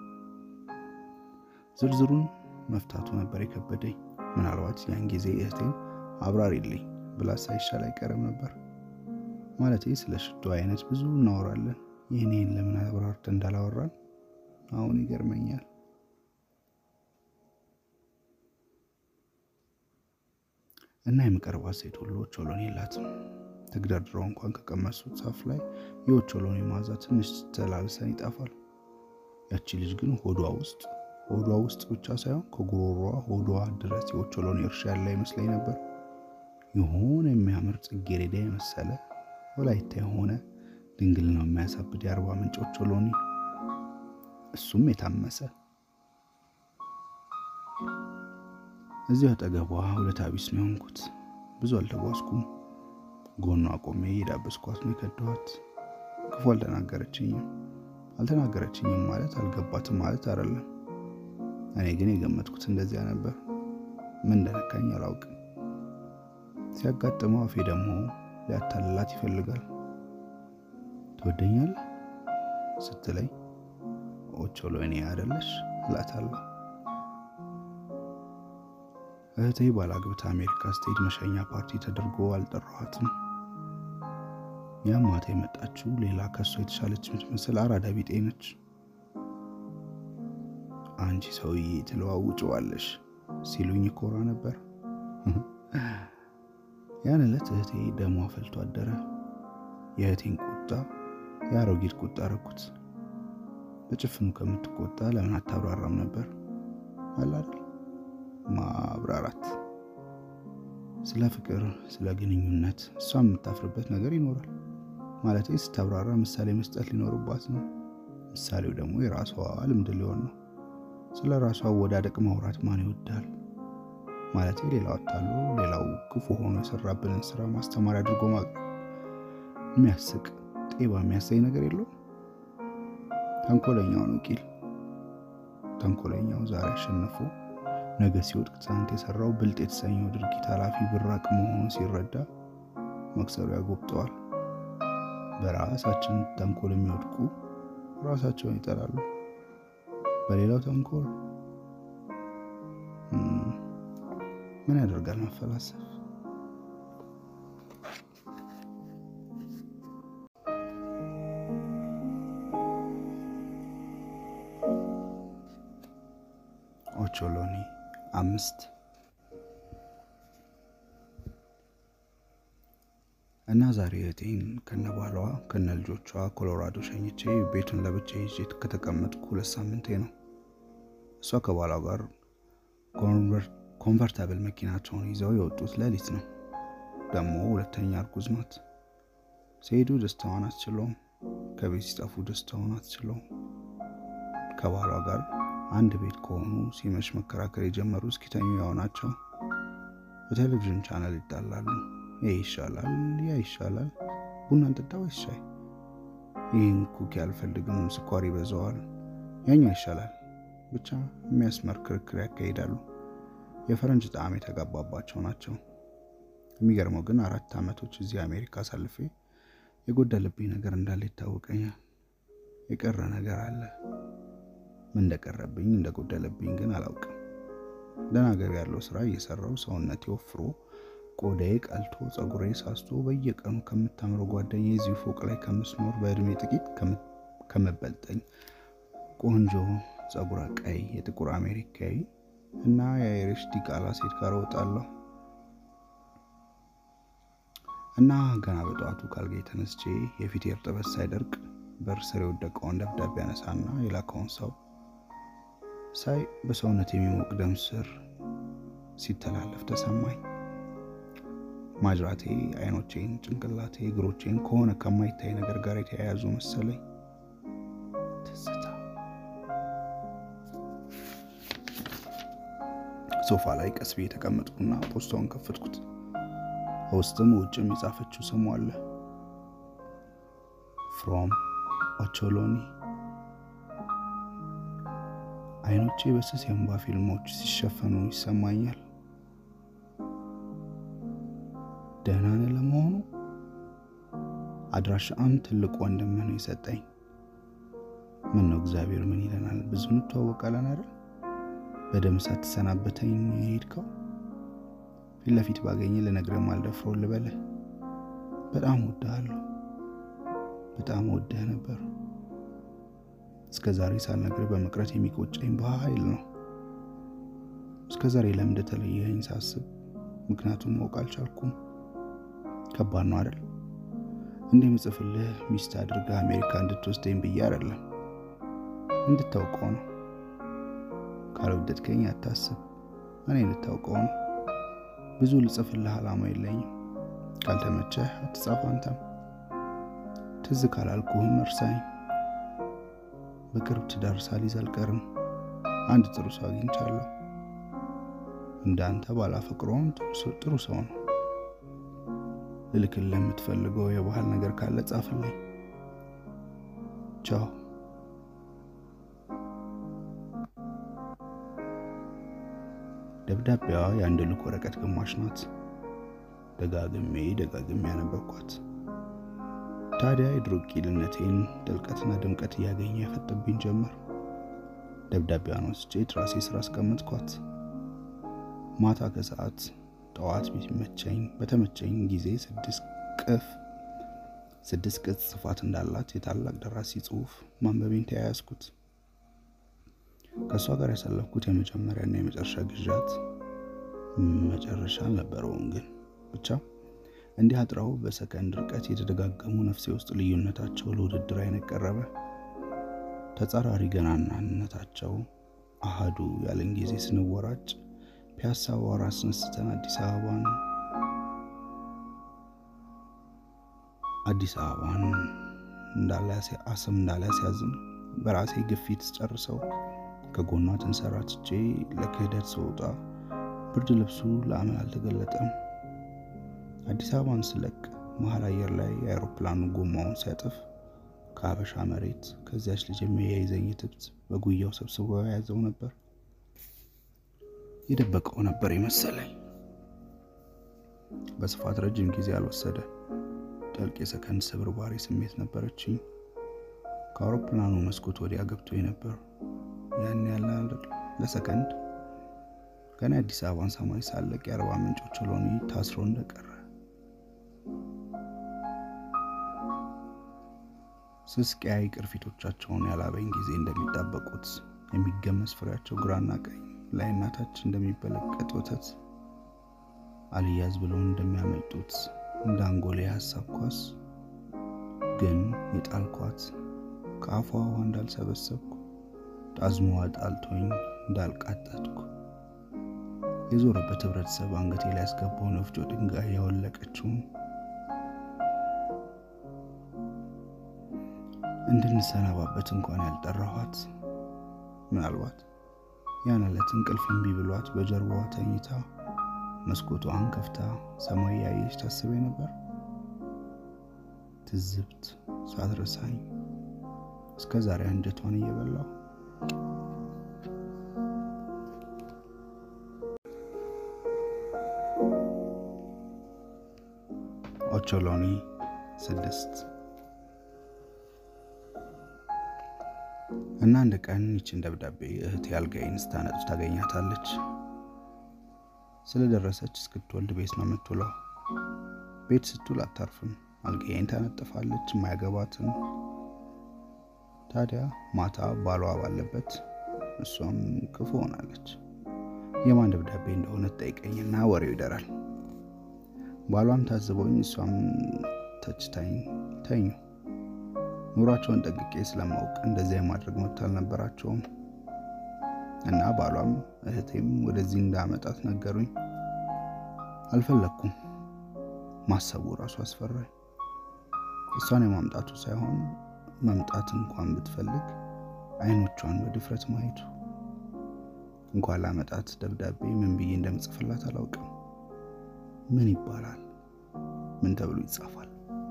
ዝርዝሩን መፍታቱ ነበር የከበደኝ። ምናልባት ያን ጊዜ እህቴን አብራሪልኝ ብላ ሳይሻል አይቀርም ነበር። ማለቴ ስለ ሽቶ አይነት ብዙ እናወራለን። ይህኔን ለምን አብራርተ እንዳላወራን አሁን ይገርመኛል። እና የምቀርባት ሴት ሁሉ ኦቾሎኒ የላትም። ተግደርድረው እንኳን ከቀመሱት ዛፍ ላይ የኦቾሎኒ መዓዛ ትንሽ ተላልሰን ይጠፋል። ያቺ ልጅ ግን ሆዷ ውስጥ ሆዷ ውስጥ ብቻ ሳይሆን ከጉሮሯ ሆዷ ድረስ የኦቾሎኒ እርሻ ያለ ይመስለኝ ነበር። የሆነ የሚያምር ጽጌረዳ የመሰለ ወላይታ የሆነ ድንግል ነው የሚያሳብድ የአርባ ምንጭ ኦቾሎኒ፣ እሱም የታመሰ እዚሁ አጠገቧ ሁለት አቢስ ነው የሆንኩት። ብዙ አልተጓዝኩም። ጎኗ ቆሜ የዳበስኳት ነው የከደኋት። ክፉ አልተናገረችኝም። አልተናገረችኝም ማለት አልገባትም ማለት አይደለም። እኔ ግን የገመትኩት እንደዚያ ነበር። ምን እንደነካኝ አላውቅም። ሲያጋጥመው አፌ ደግሞ ሊያታልላት ይፈልጋል። ትወደኛለህ ስትለኝ ኦቾሎኒ አይደለሽ እላታለሁ። እህቴ ባላግብታ አሜሪካ ስትሄድ መሸኛ ፓርቲ ተደርጎ አልጠራኋትም። ያም ማታ የመጣችው ሌላ ከሷ የተሻለች የምትመስል አራዳ ቢጤ ነች። አንቺ ሰውዬ ትለዋውጭዋለሽ ሲሉኝ ኮራ ነበር። ያን ዕለት እህቴ ደሟ ፈልቶ አደረ። የእህቴን ቁጣ የአሮጊት ቁጣ አረኩት። በጭፍኑ ከምትቆጣ ለምን አታብራራም ነበር አላል ማብራራት ስለ ፍቅር፣ ስለ ግንኙነት እሷ የምታፍርበት ነገር ይኖራል ማለት ስታብራራ ምሳሌ መስጠት ሊኖርባት ነው። ምሳሌው ደግሞ የራሷ ልምድ ሊሆን ነው። ስለ ራሷ አወዳደቅ ማውራት ማን ይወዳል? ማለት ሌላው አታሉ ሌላው ክፉ ሆኖ የሰራብንን ስራ ማስተማሪያ አድርጎ ማቅረብ የሚያስቅ ጤባ የሚያሳይ ነገር የለውም። ተንኮለኛው ነው ቂል። ተንኮለኛው ዛሬ አሸንፎ ነገ ሲወድቅ ትናንት የሰራው ብልጥ የተሰኘው ድርጊት ኃላፊ ብራቅ መሆኑ ሲረዳ መክሰሩ ያጎብጠዋል። በራሳችን ተንኮል የሚወድቁ ራሳቸውን ይጠላሉ። በሌላው ተንኮል ምን ያደርጋል መፈላሰፍ። ኦቾሎኒ አምስት እና ዛሬ እህቴን ከነ ባሏ ከነ ልጆቿ ኮሎራዶ ሸኝቼ ቤቱን ለብቻ ይዤ ከተቀመጥኩ ሁለት ሳምንቴ ነው። እሷ ከባሏ ጋር ኮንቨርታብል መኪናቸውን ይዘው የወጡት ሌሊት ነው። ደግሞ ሁለተኛ እርጉዝ ናት። ሲሄዱ ደስታዋን አትችለውም። ከቤት ሲጠፉ ደስታዋን አትችለውም። ከባሏ ጋር አንድ ቤት ከሆኑ ሲመሽ መከራከር የጀመሩ እስኪተኙ ያው ናቸው። በቴሌቪዥን ቻናል ይጣላሉ። ይህ ይሻላል፣ ያ ይሻላል፣ ቡና እንጠጣ ወይስ ሻይ? ይህን ኩኪ አልፈልግም፣ ስኳር ይበዛዋል፣ ያኛው ይሻላል። ብቻ የሚያስመር ክርክር ያካሂዳሉ። የፈረንጅ ጣዕም የተጋባባቸው ናቸው። የሚገርመው ግን አራት ዓመቶች እዚህ አሜሪካ አሳልፌ የጎደለብኝ ነገር እንዳለ ይታወቀኛል። የቀረ ነገር አለ። ምን እንደቀረብኝ እንደጎደለብኝ ግን አላውቅም። ደህና ገቢ ያለው ስራ እየሰራው ሰውነቴ ወፍሮ ቆዳዬ ቀልቶ ጸጉሬ ሳስቶ በየቀኑ ከምታምረው ጓደኛ የዚህ ፎቅ ላይ ከምስኖር በእድሜ ጥቂት ከምበልጠኝ ቆንጆ ጸጉረ ቀይ የጥቁር አሜሪካዊ እና የአይሪሽ ዲቃላ ሴት ጋር እወጣለሁ እና ገና በጠዋቱ ካልጋ ተነስቼ የፊቴ እርጥበት ሳይደርቅ በር ስር የወደቀውን ደብዳቤ ያነሳና የላከውን ሰው ሳይ በሰውነት የሚሞቅ ደም ስር ሲተላለፍ ተሰማኝ። ማጅራቴ፣ አይኖቼን፣ ጭንቅላቴ፣ እግሮቼን ከሆነ ከማይታይ ነገር ጋር የተያያዙ መሰለኝ። ትዝታ። ሶፋ ላይ ቀስ ብዬ የተቀመጥኩና ፖስታውን ከፈትኩት። ውስጥም ውጭም የጻፈችው ስሙ አለ። ፍሮም ኦቾሎኒ። አይኖቼ በስስ የእንባ ፊልሞች ሲሸፈኑ ይሰማኛል። ደህና ነህ ለመሆኑ? አድራሻን ትልቅ ወንድም ነው የሰጠኝ። ምን ነው እግዚአብሔር ምን ይለናል? ብዙ እንተዋወቃለን አይደል? በደም ሳትሰናበተኝ የሄድከው ፊት ለፊት ባገኘ ልነግርህ አልደፍሮ ልበልህ። በጣም ወድሃለሁ። በጣም ወድህ ነበር። እስከ ዛሬ ሳልነግርህ በመቅረት የሚቆጨኝ በኃይል ነው። እስከ ዛሬ ለምን እንደተለየኸኝ ሳስብ ምክንያቱም ማወቅ አልቻልኩም። ከባድ ነው አይደል? እንደምጽፍልህ ሚስት አድርገህ አሜሪካ እንድትወስደኝ ብዬ አይደለም፣ እንድታውቀው ነው። ካልወደድከኝ አታስብ፣ እኔ እንድታውቀው ነው። ብዙ ልጽፍልህ ዓላማ የለኝም። ካልተመቸህ አትጻፍ አንተም። ትዝ ካላልኩህም እርሳኝ። በቅርብ ትዳር ሳልይዝ አልቀርም። አንድ ጥሩ ሰው አግኝቻለሁ። እንዳንተ ባላፈቅረውም ጥሩ ሰው ነው። ልልክልህ የምትፈልገው የባህል ነገር ካለ ጻፍልኝ። ቻው። ደብዳቤዋ የአንድ ልክ ወረቀት ግማሽ ናት። ደጋግሜ ደጋግሜ ያነበብኳት። ታዲያ የድሮ ቂልነቴን ጥልቀትና ድምቀት እያገኘ ያፈጥብኝ ጀመር። ደብዳቤዋን ወስጄ ትራሴ ስራ አስቀመጥኳት። ማታ ከሰዓት ጠዋት ቢመቸኝ በተመቸኝ ጊዜ ስድስት ቅፍ ስድስት ቅጽ ስፋት እንዳላት የታላቅ ደራሲ ጽሑፍ ማንበቤን ተያያዝኩት። ከእሷ ጋር ያሳለፍኩት የመጀመሪያና የመጨረሻ ግዣት መጨረሻ አልነበረውም፣ ግን ብቻ እንዲህ አጥረው በሰከንድ ርቀት የተደጋገሙ ነፍሴ ውስጥ ልዩነታቸው ለውድድር አይነት ቀረበ። ተጻራሪ ገናናነታቸው አሃዱ ያለን ጊዜ ስንወራጭ ፒያሳ ዋራ አስነስተን አዲስ አበባን አዲስ አበባን አስም እንዳላስያዝም በራሴ ግፊት ጨርሰው ከጎኗ ተንሰራትቼ ለክህደት ስወጣ ብርድ ልብሱ ለአመል አልተገለጠም። አዲስ አበባን ስለቅ መሀል አየር ላይ የአውሮፕላኑ ጎማውን ሲያጥፍ ከሀበሻ መሬት ከዚያች ልጅ የሚያይዘኝ ትብት በጉያው ሰብስቦ የያዘው ነበር። የደበቀው ነበር የመሰለኝ። በስፋት ረጅም ጊዜ አልወሰደ። ጥልቅ የሰከንድ ስብርባሪ ስሜት ነበረችኝ። ከአውሮፕላኑ መስኮት ወዲያ ገብቶ ነበር። ያን ያለ ለሰከንድ ገና የአዲስ አበባን ሰማይ ሳለቅ የአርባ ምንጮች ሎኒ ታስሮ እንደቀረ ስስ ቀያይ ቅርፊቶቻቸውን ያላበኝ ጊዜ እንደሚጣበቁት የሚገመስ ፍሬያቸው ግራና ቀኝ ላይና ታች እንደሚበለቀጥ ወተት አልያዝ ብለው እንደሚያመልጡት እንደ አንጎሌ የሀሳብ ኳስ ግን የጣልኳት ከአፏ ውሃ እንዳልሰበሰብኩ ጣዝሞዋ ጣልቶኝ እንዳልቃጠትኩ የዞረበት ህብረተሰብ አንገቴ ላይ ያስገባውን ወፍጮ ድንጋይ ያወለቀችውን እንድንሰናባበት እንኳን ያልጠራኋት ምናልባት ያን ዕለት እንቅልፍ እምቢ ብሏት በጀርባዋ ተኝታ መስኮቷን ከፍታ ሰማይ ያየች ታስቤ ነበር። ትዝብት ሳትረሳኝ እስከ ዛሬ አንጀቷን እየበላው ኦቾሎኒ ስድስት እና አንድ ቀን ይችን ደብዳቤ እህቴ አልጋዬን ስታነጥፍ ታገኛታለች። ስለደረሰች እስክትወልድ ቤት ነው የምትውለው። ቤት ስትውል አታርፍም። አልጋዬን ታነጥፋለች፣ የማያገባትም። ታዲያ ማታ ባሏ ባለበት እሷም ክፉ ሆናለች። የማን ደብዳቤ እንደሆነ ትጠይቀኝና ወሬው ይደራል። ባሏም ታዝቦኝ እሷም ተችታኝ ተኙ። ኑሯቸውን ጠንቅቄ ስለማውቅ እንደዚያ የማድረግ መብት አልነበራቸውም እና ባሏም እህቴም ወደዚህ እንዳመጣት ነገሩኝ። አልፈለግኩም። ማሰቡ ራሱ አስፈራኝ። እሷን የማምጣቱ ሳይሆን መምጣት እንኳን ብትፈልግ አይኖቿን በድፍረት ማየቱ። እንኳን ላመጣት ደብዳቤ ምን ብዬ እንደምጽፍላት አላውቅም። ምን ይባላል? ምን ተብሎ ይጻፋል?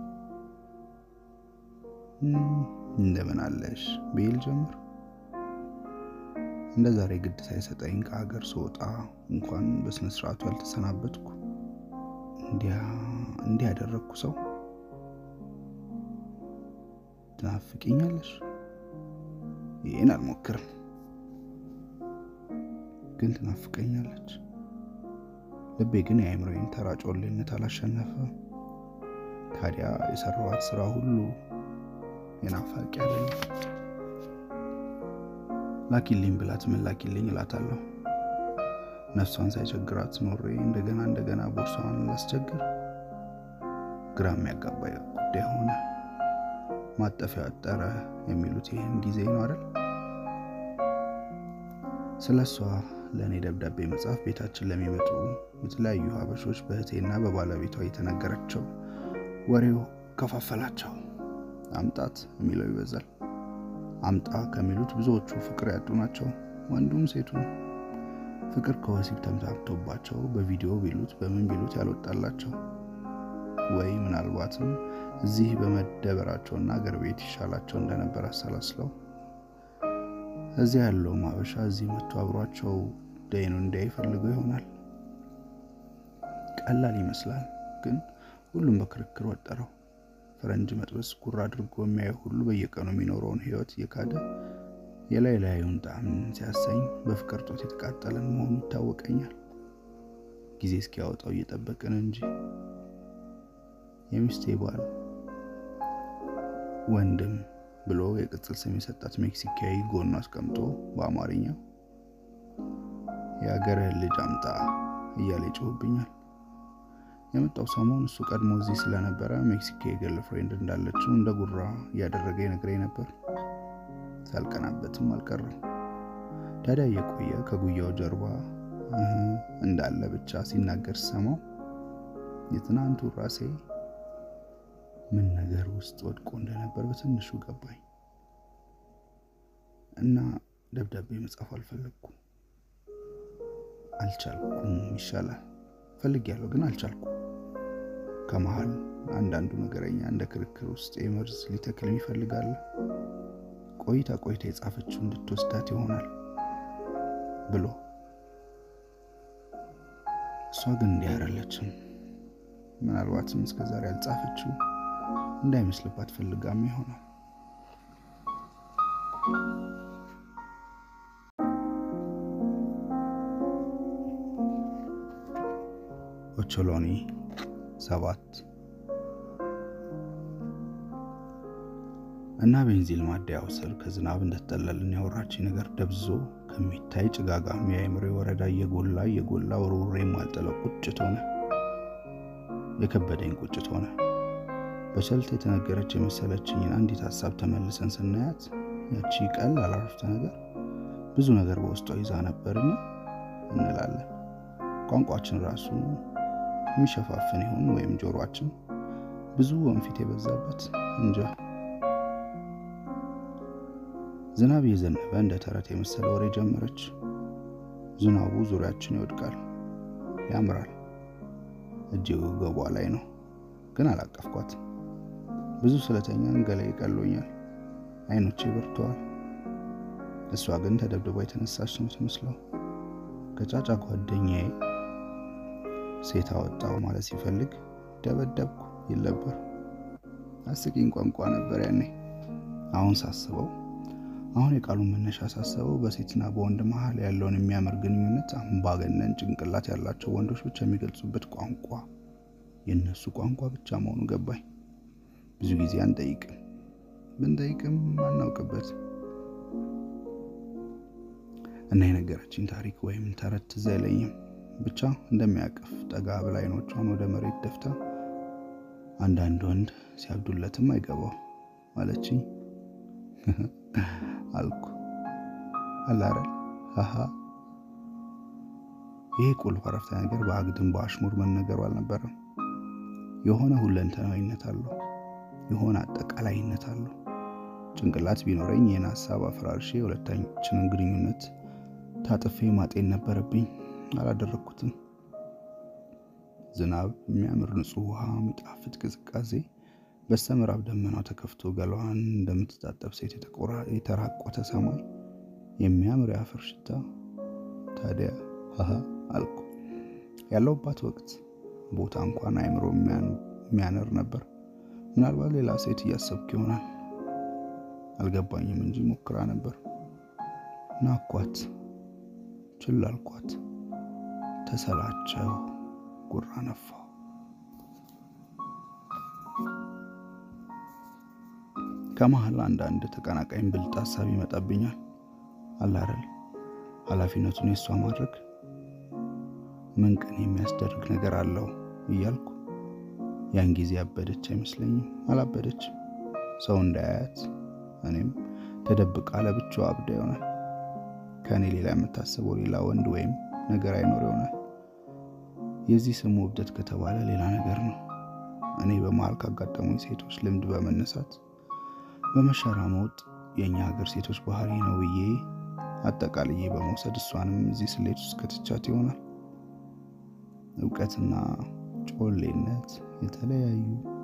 እንደምን አለሽ ብዬ ልጀምር? እንደ ዛሬ ግድ ሳይሰጠኝ ከሀገር ስወጣ እንኳን በስነ ስርዓቱ ያልተሰናበትኩ እንዲህ ያደረግኩ ሰው ትናፍቅኛለሽ? ይህን አልሞክርም፣ ግን ትናፍቀኛለች። ልቤ ግን የአእምሮዬን ተራ ጮሌነት አላሸነፈ። ታዲያ የሰራኋት ስራ ሁሉ የናፋቂ አይደለም። ላኪልኝ ብላት ምን ላኪልኝ እላታለሁ። ነፍሷን ሳይቸግራት ኖሬ እንደገና እንደገና ቦርሳዋን ላስቸግር ግራ የሚያጋባ ጉዳይ ሆነ። ማጠፊያ አጠረ የሚሉት ይህን ጊዜ ነው አይደል? ስለ እሷ ለእኔ ደብዳቤ መጽሐፍ ቤታችን ለሚመጡ የተለያዩ ሀበሾች በእህቴና በባለቤቷ የተነገረቸው ወሬው ከፋፈላቸው። አምጣት የሚለው ይበዛል። አምጣ ከሚሉት ብዙዎቹ ፍቅር ያጡ ናቸው፣ ወንዱም ሴቱም። ፍቅር ከወሲብ ተምታምቶባቸው በቪዲዮ ቢሉት በምን ቢሉት ያልወጣላቸው ወይ ምናልባትም እዚህ በመደበራቸውና አገር ቤት ይሻላቸው እንደነበር አሰላስለው እዚያ ያለው ማበሻ እዚህ መጥቶ አብሯቸው ደይኑ እንዳይ ፈልገው ይሆናል። ቀላል ይመስላል፣ ግን ሁሉም በክርክር ወጠረው። ፈረንጅ መጥበስ ጉር አድርጎ የሚያየው ሁሉ በየቀኑ የሚኖረውን ሕይወት እየካደ የላይ ላዩን ጣዕም ሲያሳኝ በፍቅር ጦት የተቃጠለን መሆኑ ይታወቀኛል። ጊዜ እስኪያወጣው እየጠበቅን እንጂ የሚስቴ ባል ወንድም ብሎ የቅጽል ስም የሰጣት ሜክሲካዊ ጎኑ አስቀምጦ በአማርኛ የአገርህን ልጅ አምጣ እያለ ይጮህብኛል። የመጣው ሰሞን እሱ ቀድሞ እዚህ ስለነበረ ሜክሲካዊ ገርል ፍሬንድ እንዳለችው እንደ ጉራ እያደረገ ይነግረኝ ነበር። ሳልቀናበትም አልቀረም። ታዲያ እየቆየ ከጉያው ጀርባ እንዳለ ብቻ ሲናገር ሰማው። የትናንቱ ራሴ ምን ነገር ውስጥ ወድቆ እንደነበር በትንሹ ገባኝ እና ደብዳቤ መጻፍ አልፈለግኩም። አልቻልኩም። ይሻላል ፈልጌያለሁ፣ ግን አልቻልኩም። ከመሀል አንዳንዱ ነገረኛ እንደ ክርክር ውስጥ የመርዝ ሊተክልም ይፈልጋል። ቆይታ ቆይታ የጻፈችው እንድትወስዳት ይሆናል ብሎ እሷ ግን እንዲህ አይደለችም። ምናልባትም እስከዛሬ ያልጻፈችው እንዳይመስልባት ፈልጋም ይሆናል። ኦቾሎኒ ሰባት እና ቤንዚል ማደያው ስር ከዝናብ እንደተጠለልን ያወራችኝ ነገር ደብዞ ከሚታይ ጭጋጋም የአእምሮ ወረዳ እየጎላ እየጎላ ወርውሬ የማልጥለው ቁጭት ሆነ። የከበደኝ ቁጭት ሆነ። በቸልት የተነገረች የመሰለችኝን አንዲት ሀሳብ ተመልሰን ስናያት ያቺ ቀላል አረፍተ ነገር ብዙ ነገር በውስጧ ይዛ ነበርና እንላለን። ቋንቋችን ራሱ የሚሸፋፍን ይሆን ወይም ጆሮአችን ብዙ ወንፊት የበዛበት እንጃ። ዝናብ እየዘነበ እንደ ተረት የመሰለ ወሬ ጀመረች። ዝናቡ ዙሪያችን ይወድቃል፣ ያምራል። እጅ ገቧ ላይ ነው፣ ግን አላቀፍኳት። ብዙ ስለተኛን ገላይ ቀሎኛል፣ አይኖቼ በርተዋል። እሷ ግን ተደብድባ የተነሳች ነው ትመስለው። ከጫጫ ጓደኛዬ ሴት አወጣው ማለት ሲፈልግ ደበደብኩ ይል ነበር። አስቂኝ ቋንቋ ነበር ያኔ። አሁን ሳስበው አሁን የቃሉን መነሻ ሳስበው በሴትና በወንድ መሀል ያለውን የሚያምር ግንኙነት አምባገነን ጭንቅላት ያላቸው ወንዶች ብቻ የሚገልጹበት ቋንቋ የእነሱ ቋንቋ ብቻ መሆኑ ገባኝ። ብዙ ጊዜ አንጠይቅም፣ ብንጠይቅም አናውቅበት እና የነገረችኝ ታሪክ ወይም ተረት ትዝ አይለኝም። ብቻ እንደሚያቅፍ ጠጋ ብላ አይኖቿን ወደ መሬት ደፍታ አንዳንድ ወንድ ሲያብዱለትም አይገባው አለችኝ። አልኩ አላረል ሀሀ። ይሄ ቁልፍ አረፍተ ነገር በአግድም በአሽሙር መነገሩ አልነበረም። የሆነ ሁለንተናዊነት አለው፣ የሆነ አጠቃላይነት አለው። ጭንቅላት ቢኖረኝ ይህን ሀሳብ አፈራርሼ የሁለታችንን ግንኙነት ታጥፌ ማጤን ነበረብኝ። አላደረግኩትም። ዝናብ፣ የሚያምር ንጹህ ውሃ፣ የሚጣፍጥ ቅዝቃዜ በስተምዕራብ ደመናው ተከፍቶ ገላዋን እንደምትታጠብ ሴት የተራቆተ ሰማይ፣ የሚያምር የአፈር ሽታ። ታዲያ ሀሀ አልኩ። ያለውባት ወቅት ቦታ እንኳን አእምሮ የሚያነር ነበር። ምናልባት ሌላ ሴት እያሰብክ ይሆናል። አልገባኝም እንጂ ሞክራ ነበር። ናኳት፣ ችላ አልኳት። ተሰላቸው፣ ጉራ ነፋው። ከመሀል አንዳንድ ተቀናቃኝ ብልጥ ሀሳብ ይመጣብኛል። አላረል ኃላፊነቱን የእሷ ማድረግ ምን ቀን የሚያስደርግ ነገር አለው እያልኩ ያን ጊዜ ያበደች አይመስለኝም። አላበደችም። ሰው እንዳያያት እኔም ተደብቃ ለብቻዋ አብዳ ይሆናል። ከእኔ ሌላ የምታስበው ሌላ ወንድ ወይም ነገር አይኖር ይሆናል። የዚህ ስሙ እብደት ከተባለ ሌላ ነገር ነው። እኔ በመሀል ካጋጠሙኝ ሴቶች ልምድ በመነሳት በመሸራመውጥ የእኛ ሀገር ሴቶች ባህሪ ነው ብዬ አጠቃልዬ በመውሰድ እሷንም እዚህ ስሌት ውስጥ ከትቻት ይሆናል። እውቀትና ጮሌነት የተለያዩ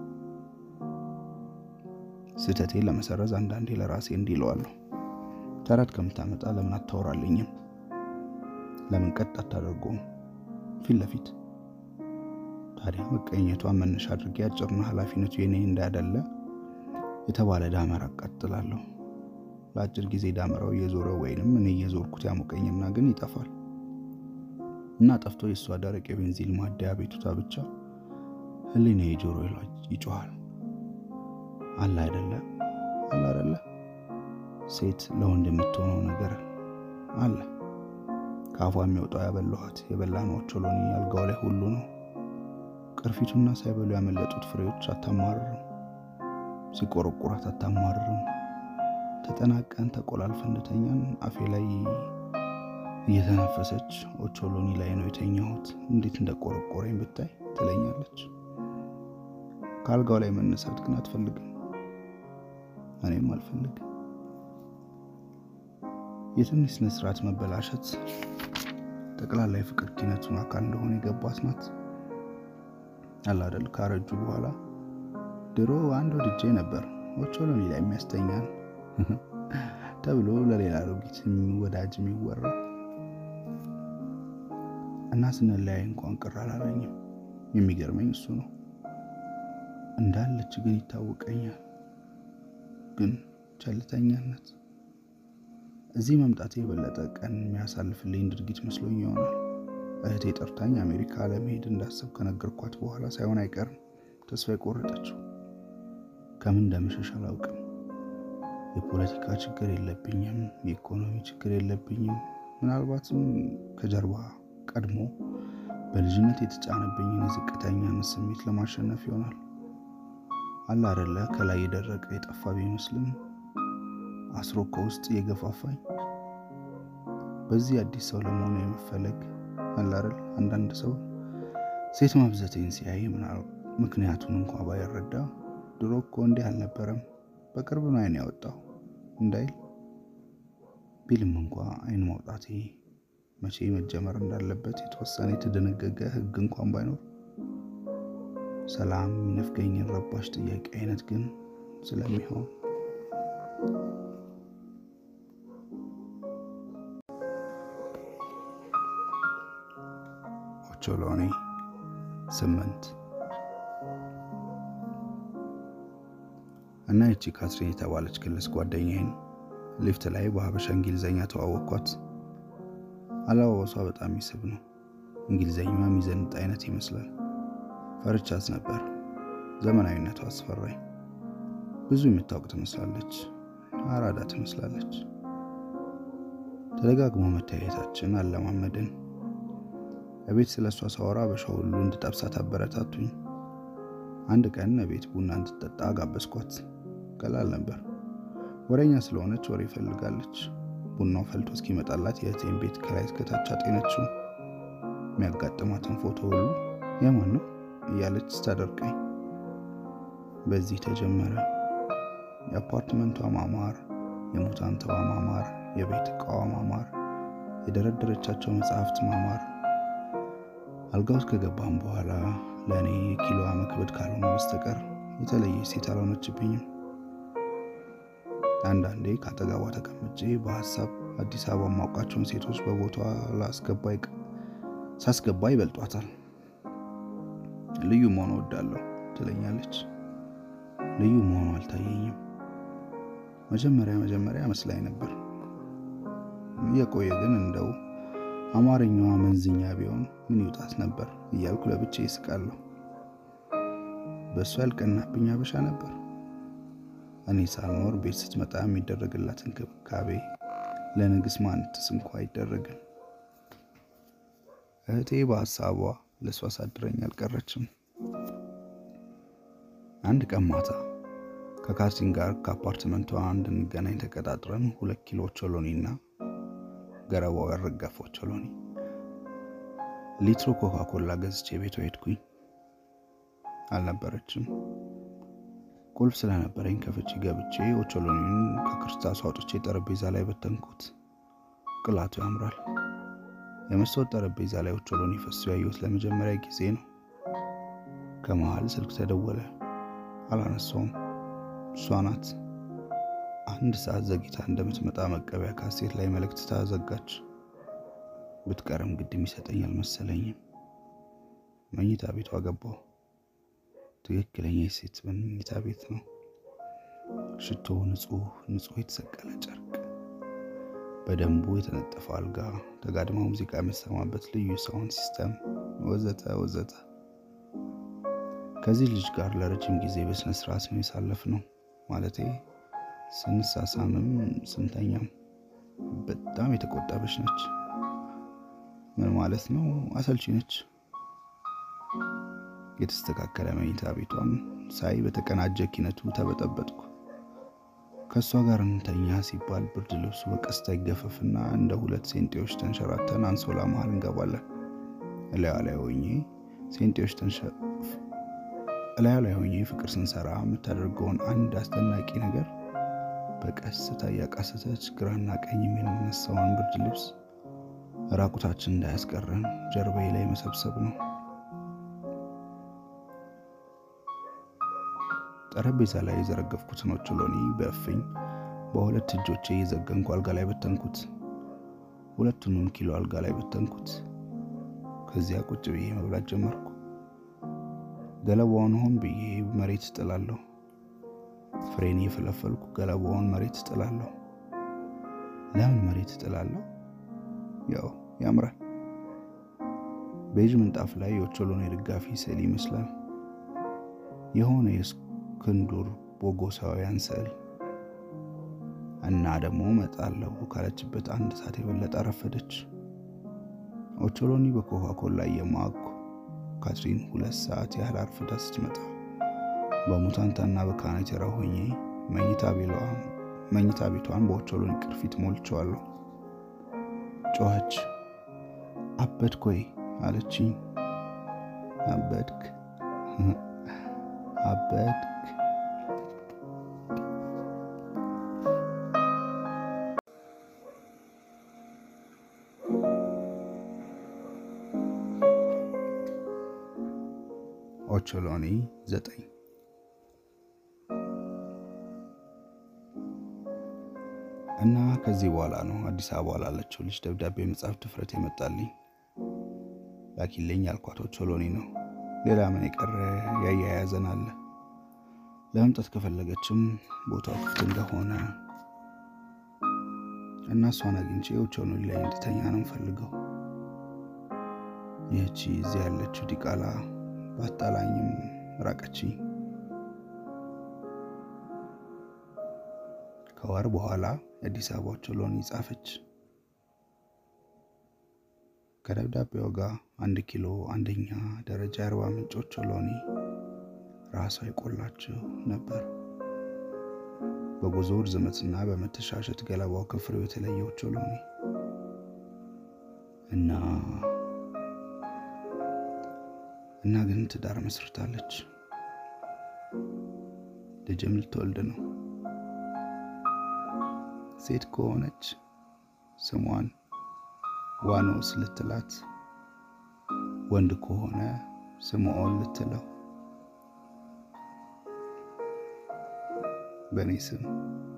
ስህተቴን ለመሰረዝ አንዳንዴ ለራሴ እንዲህ እለዋለሁ። ተረት ከምታመጣ ለምን አታወራልኝም? ለምን ቀጥ አታደርገውም? ፊት ለፊት ታዲያ መቀኘቷን መነሻ አድርጌ አጭርና ኃላፊነቱ የኔ እንዳይደለ የተባለ ዳመራ አቃጥላለሁ። ለአጭር ጊዜ ዳመራው እየዞረ ወይንም እኔ እየዞርኩት ያሞቀኝና ግን ይጠፋል እና ጠፍቶ የእሷ ደረቅ የቤንዚን ማደያ ቤቱታ ብቻ ህሊና የጆሮ ይጮኋል። አለ አይደለ አለ አይደለ ሴት ለወንድ የምትሆነው ነገር አለ። ከአፏ የሚወጣው ያበላኋት የበላነው ኦቾሎኒ አልጋው ላይ ሁሉ ነው። ቅርፊቱና ሳይበሉ ያመለጡት ፍሬዎች አታማርርም። ሲቆረቁራት አታማርርም። ተጠናቀን ተቆላልፈን እንደተኛን አፌ ላይ እየተነፈሰች ኦቾሎኒ ላይ ነው የተኛሁት፣ እንዴት እንደቆረቆረኝ ብታይ ትለኛለች። ከአልጋው ላይ መነሳት ግን አትፈልግም፣ እኔም አልፈልግም። የትንሽ ስነ ስርዓት መበላሸት ጠቅላላ የፍቅር ኪነቱን አካል እንደሆነ የገባት ናት። አላደል ካረጁ በኋላ ድሮ አንድ ወድጄ ነበር ኦቾሎኒ ላይ የሚያስተኛን ተብሎ ለሌላ አሮጊት ወዳጅ የሚወራ እና ስንለያይ እንኳን ቅር አላለኝም። የሚገርመኝ እሱ ነው። እንዳለች ግን ይታወቀኛል። ግን ቸልተኛነት እዚህ መምጣቴ የበለጠ ቀን የሚያሳልፍልኝ ድርጊት መስሎኝ ይሆናል። እህቴ ጠርታኝ አሜሪካ ለመሄድ እንዳሰብ ከነገርኳት በኋላ ሳይሆን አይቀርም ተስፋ የቆረጠችው። ከምን እንደምሸሽ አላውቅም። የፖለቲካ ችግር የለብኝም፣ የኢኮኖሚ ችግር የለብኝም። ምናልባትም ከጀርባ ቀድሞ በልጅነት የተጫነብኝን የዝቅተኛነት ስሜት ለማሸነፍ ይሆናል። አለ አይደለ ከላይ የደረቀ የጠፋ ቢመስልም አስሮ ከውስጥ እየገፋፋኝ በዚህ አዲስ ሰው ለመሆኑ የመፈለግ አለ አይደል አንዳንድ ሰው ሴት ማብዘቴን ሲያይ ምክንያቱን እንኳ ባይረዳ ድሮ እኮ እንዲህ አልነበረም በቅርብ ነው አይን ያወጣው እንዳይል ቢልም እንኳ አይን ማውጣቴ መቼ መጀመር እንዳለበት የተወሰነ የተደነገገ ሕግ እንኳን ባይኖር ሰላም የሚነፍገኝን ረባሽ ጥያቄ አይነት ግን ስለሚሆን ኦቾሎኒ ስምንት እና ይቺ ካትሪን የተባለች ክልስ ጓደኛዬን ሊፍት ላይ በሀበሻ እንግሊዘኛ ተዋወቅኳት። አለባበሷ በጣም ይስብ ነው። እንግሊዘኛዋ የሚዘንጥ አይነት ይመስላል። ፈርቻት ነበር። ዘመናዊነቷ አስፈራኝ። ብዙ የምታውቅ ትመስላለች። አራዳ ትመስላለች። ተደጋግሞ መታየታችን አለማመድን። እቤት ስለ እሷ ሳወራ በሻ ሁሉ እንድጠብሳት አበረታቱኝ። አንድ ቀን እቤት ቡና እንድትጠጣ ጋበዝኳት። ቀላል ነበር። ወሬኛ ስለሆነች ወሬ ይፈልጋለች። ቡናው ፈልቶ እስኪመጣላት የእህቴን ቤት ከላይ እስከታች አጤነችው። የሚያጋጥማትን ፎቶ ሁሉ የማን ነው እያለች ስታደርቀኝ በዚህ ተጀመረ። የአፓርትመንቷ ማማር፣ የሙታንተዋ ማማር፣ የቤት እቃዋ ማማር፣ የደረደረቻቸው መጽሐፍት ማማር። አልጋ ውስጥ ከገባም በኋላ ለእኔ የኪሎዋ መክበድ ካልሆነ በስተቀር የተለየ ሴት አልሆነችብኝም። አንዳንዴ ከአጠገቧ ተቀምጬ በሀሳብ አዲስ አበባ የማውቃቸውን ሴቶች በቦታዋ ሳስገባ ይበልጧታል። ልዩ መሆን እወዳለሁ ትለኛለች። ልዩ መሆኑ አልታየኝም። መጀመሪያ መጀመሪያ መስላኝ ነበር። እየቆየ ግን እንደው አማርኛዋ መንዝኛ ቢሆን ምን ይውጣት ነበር እያልኩ ለብቻ ይስቃለሁ። በእሱ ያልቀናብኝ አበሻ ነበር። እኔ ሳልኖር ቤት ስትመጣ የሚደረግላት እንክብካቤ ለንግስ ማንትስ እንኳ አይደረግም። እህቴ በሀሳቧ ለእሷ አሳድረኝ አልቀረችም። አንድ ቀን ማታ ከካርቲን ጋር ከአፓርትመንቷ እንድንገናኝ ተቀጣጥረን ሁለት ኪሎ ኦቾሎኒ እና ገረባው ያረገፈ ኦቾሎኒ ሊትሮ ኮካ ኮላ ገዝቼ ቤቷ ሄድኩኝ። አልነበረችም። ቁልፍ ስለነበረኝ ከፍቼ ገብቼ ኦቾሎኒን ከክርስታሱ አውጥቼ ጠረጴዛ ላይ በተንኩት። ቅላቱ ያምራል። የመስታወት ጠረጴዛ ላይ ኦቾሎኒ ፈሶ ያየሁት ለመጀመሪያ ጊዜ ነው። ከመሃል ስልክ ተደወለ። አላነሳውም። እሷ ናት። አንድ ሰዓት ዘግይታ እንደምትመጣ መቀበያ ካሴት ላይ መልእክት ታዘጋች። ብትቀርም ግድ የሚሰጠኝ አልመሰለኝም። መኝታ ቤቷ ገባሁ። ትክክለኛ የሴት መኝታ ቤት ነው። ሽቶ፣ ንጹህ ንጹህ የተሰቀለ ጨርቅ፣ በደንቡ የተነጠፈ አልጋ፣ ተጋድማ ሙዚቃ የሚሰማበት ልዩ ሳውንድ ሲስተም ወዘተ ወዘተ። ከዚህ ልጅ ጋር ለረጅም ጊዜ በስነ ስርዓት ነው የሳለፍነው። ማለቴ ስንሳሳምም ስንተኛም። በጣም የተቆጠበች ነች። ምን ማለት ነው? አሰልቺ ነች። የተስተካከለ መኝታ ቤቷን ሳይ በተቀናጀ ኪነቱ ተበጠበጥኩ። ከእሷ ጋር እንተኛ ሲባል ብርድ ልብሱ በቀስታ ይገፈፍና እንደ ሁለት ሴንጤዎች ተንሸራተን አንሶላ መሃል እንገባለን። እላዩ ላይ ሆኜ ሴንጤዎች እላዩ ላይ ሆኜ ፍቅር ስንሰራ የምታደርገውን አንድ አስደናቂ ነገር በቀስታ እያቃሰተች ግራና ቀኝ የሚነሳውን ብርድ ልብስ ራቁታችን እንዳያስቀረን ጀርባዬ ላይ መሰብሰብ ነው። ጠረጴዛ ላይ የዘረገፍኩትን ኦቾሎኒ በእፍኝ በሁለት እጆቼ እየዘገንኩ አልጋ ላይ በተንኩት። ሁለቱንም ኪሎ አልጋ ላይ በተንኩት። ከዚያ ቁጭ ብዬ መብላት ጀመርኩ። ገለባውን ሆን ብዬ መሬት እጥላለሁ። ፍሬን እየፈለፈልኩ ገለባውን መሬት እጥላለሁ። ለምን መሬት እጥላለሁ? ያው ያምራል። ቤዥ ምንጣፍ ላይ የኦቾሎኒ ደጋፊ ስዕል ይመስላል። የሆነ የእስክንዱር ቦጎሳውያን ስዕል እና ደግሞ እመጣለሁ ካለችበት አንድ ሰዓት የበለጠ አረፈደች። ኦቾሎኒ በኮካ ኮላ እየማኩ ካትሪን ሁለት ሰዓት ያህል አርፍዳ ስትመጣ በሙታንታና በካናቴራ ሆኜ መኝታ ቤቷን በኦቾሎኒ ቅርፊት ሞልቼዋለሁ። ጮኸች። አበድክ ወይ አለችኝ። አበድክ አበድክ። ኦቾሎኒ ዘጠኝ እና ከዚህ በኋላ ነው አዲስ አበባ ላለችው ልጅ ደብዳቤ መጻፍ ድፍረት የመጣልኝ። ላኪልኝ ያልኳት ኦቾሎኒ ነው። ሌላ ምን የቀረ ያያያዘን አለ። ለመምጣት ከፈለገችም ቦታው ክፍት እንደሆነ እና እሷን አግኝቼ ኦቾሎኒ ላይ እንድተኛ ነው የምፈልገው። ይህቺ እዚህ ያለችው ዲቃላ ባጣላኝም ራቀችኝ። ከወር በኋላ የአዲስ አበባ ኦቾሎኒ ጻፈች። ከደብዳቤው ጋር አንድ ኪሎ አንደኛ ደረጃ የአርባ ምንጭ ኦቾሎኒ ራሷ የቆላችው ነበር። በጉዞ ርዝመትና በመተሻሸት ገለባው ከፍሬው የተለየ ኦቾሎኒ እና እና ግን ትዳር መስርታለች። ልጅም ልትወልድ ነው። ሴት ከሆነች ስሟን ዋኖስ ልትላት፣ ወንድ ከሆነ ስምዖን ልትለው በእኔ ስም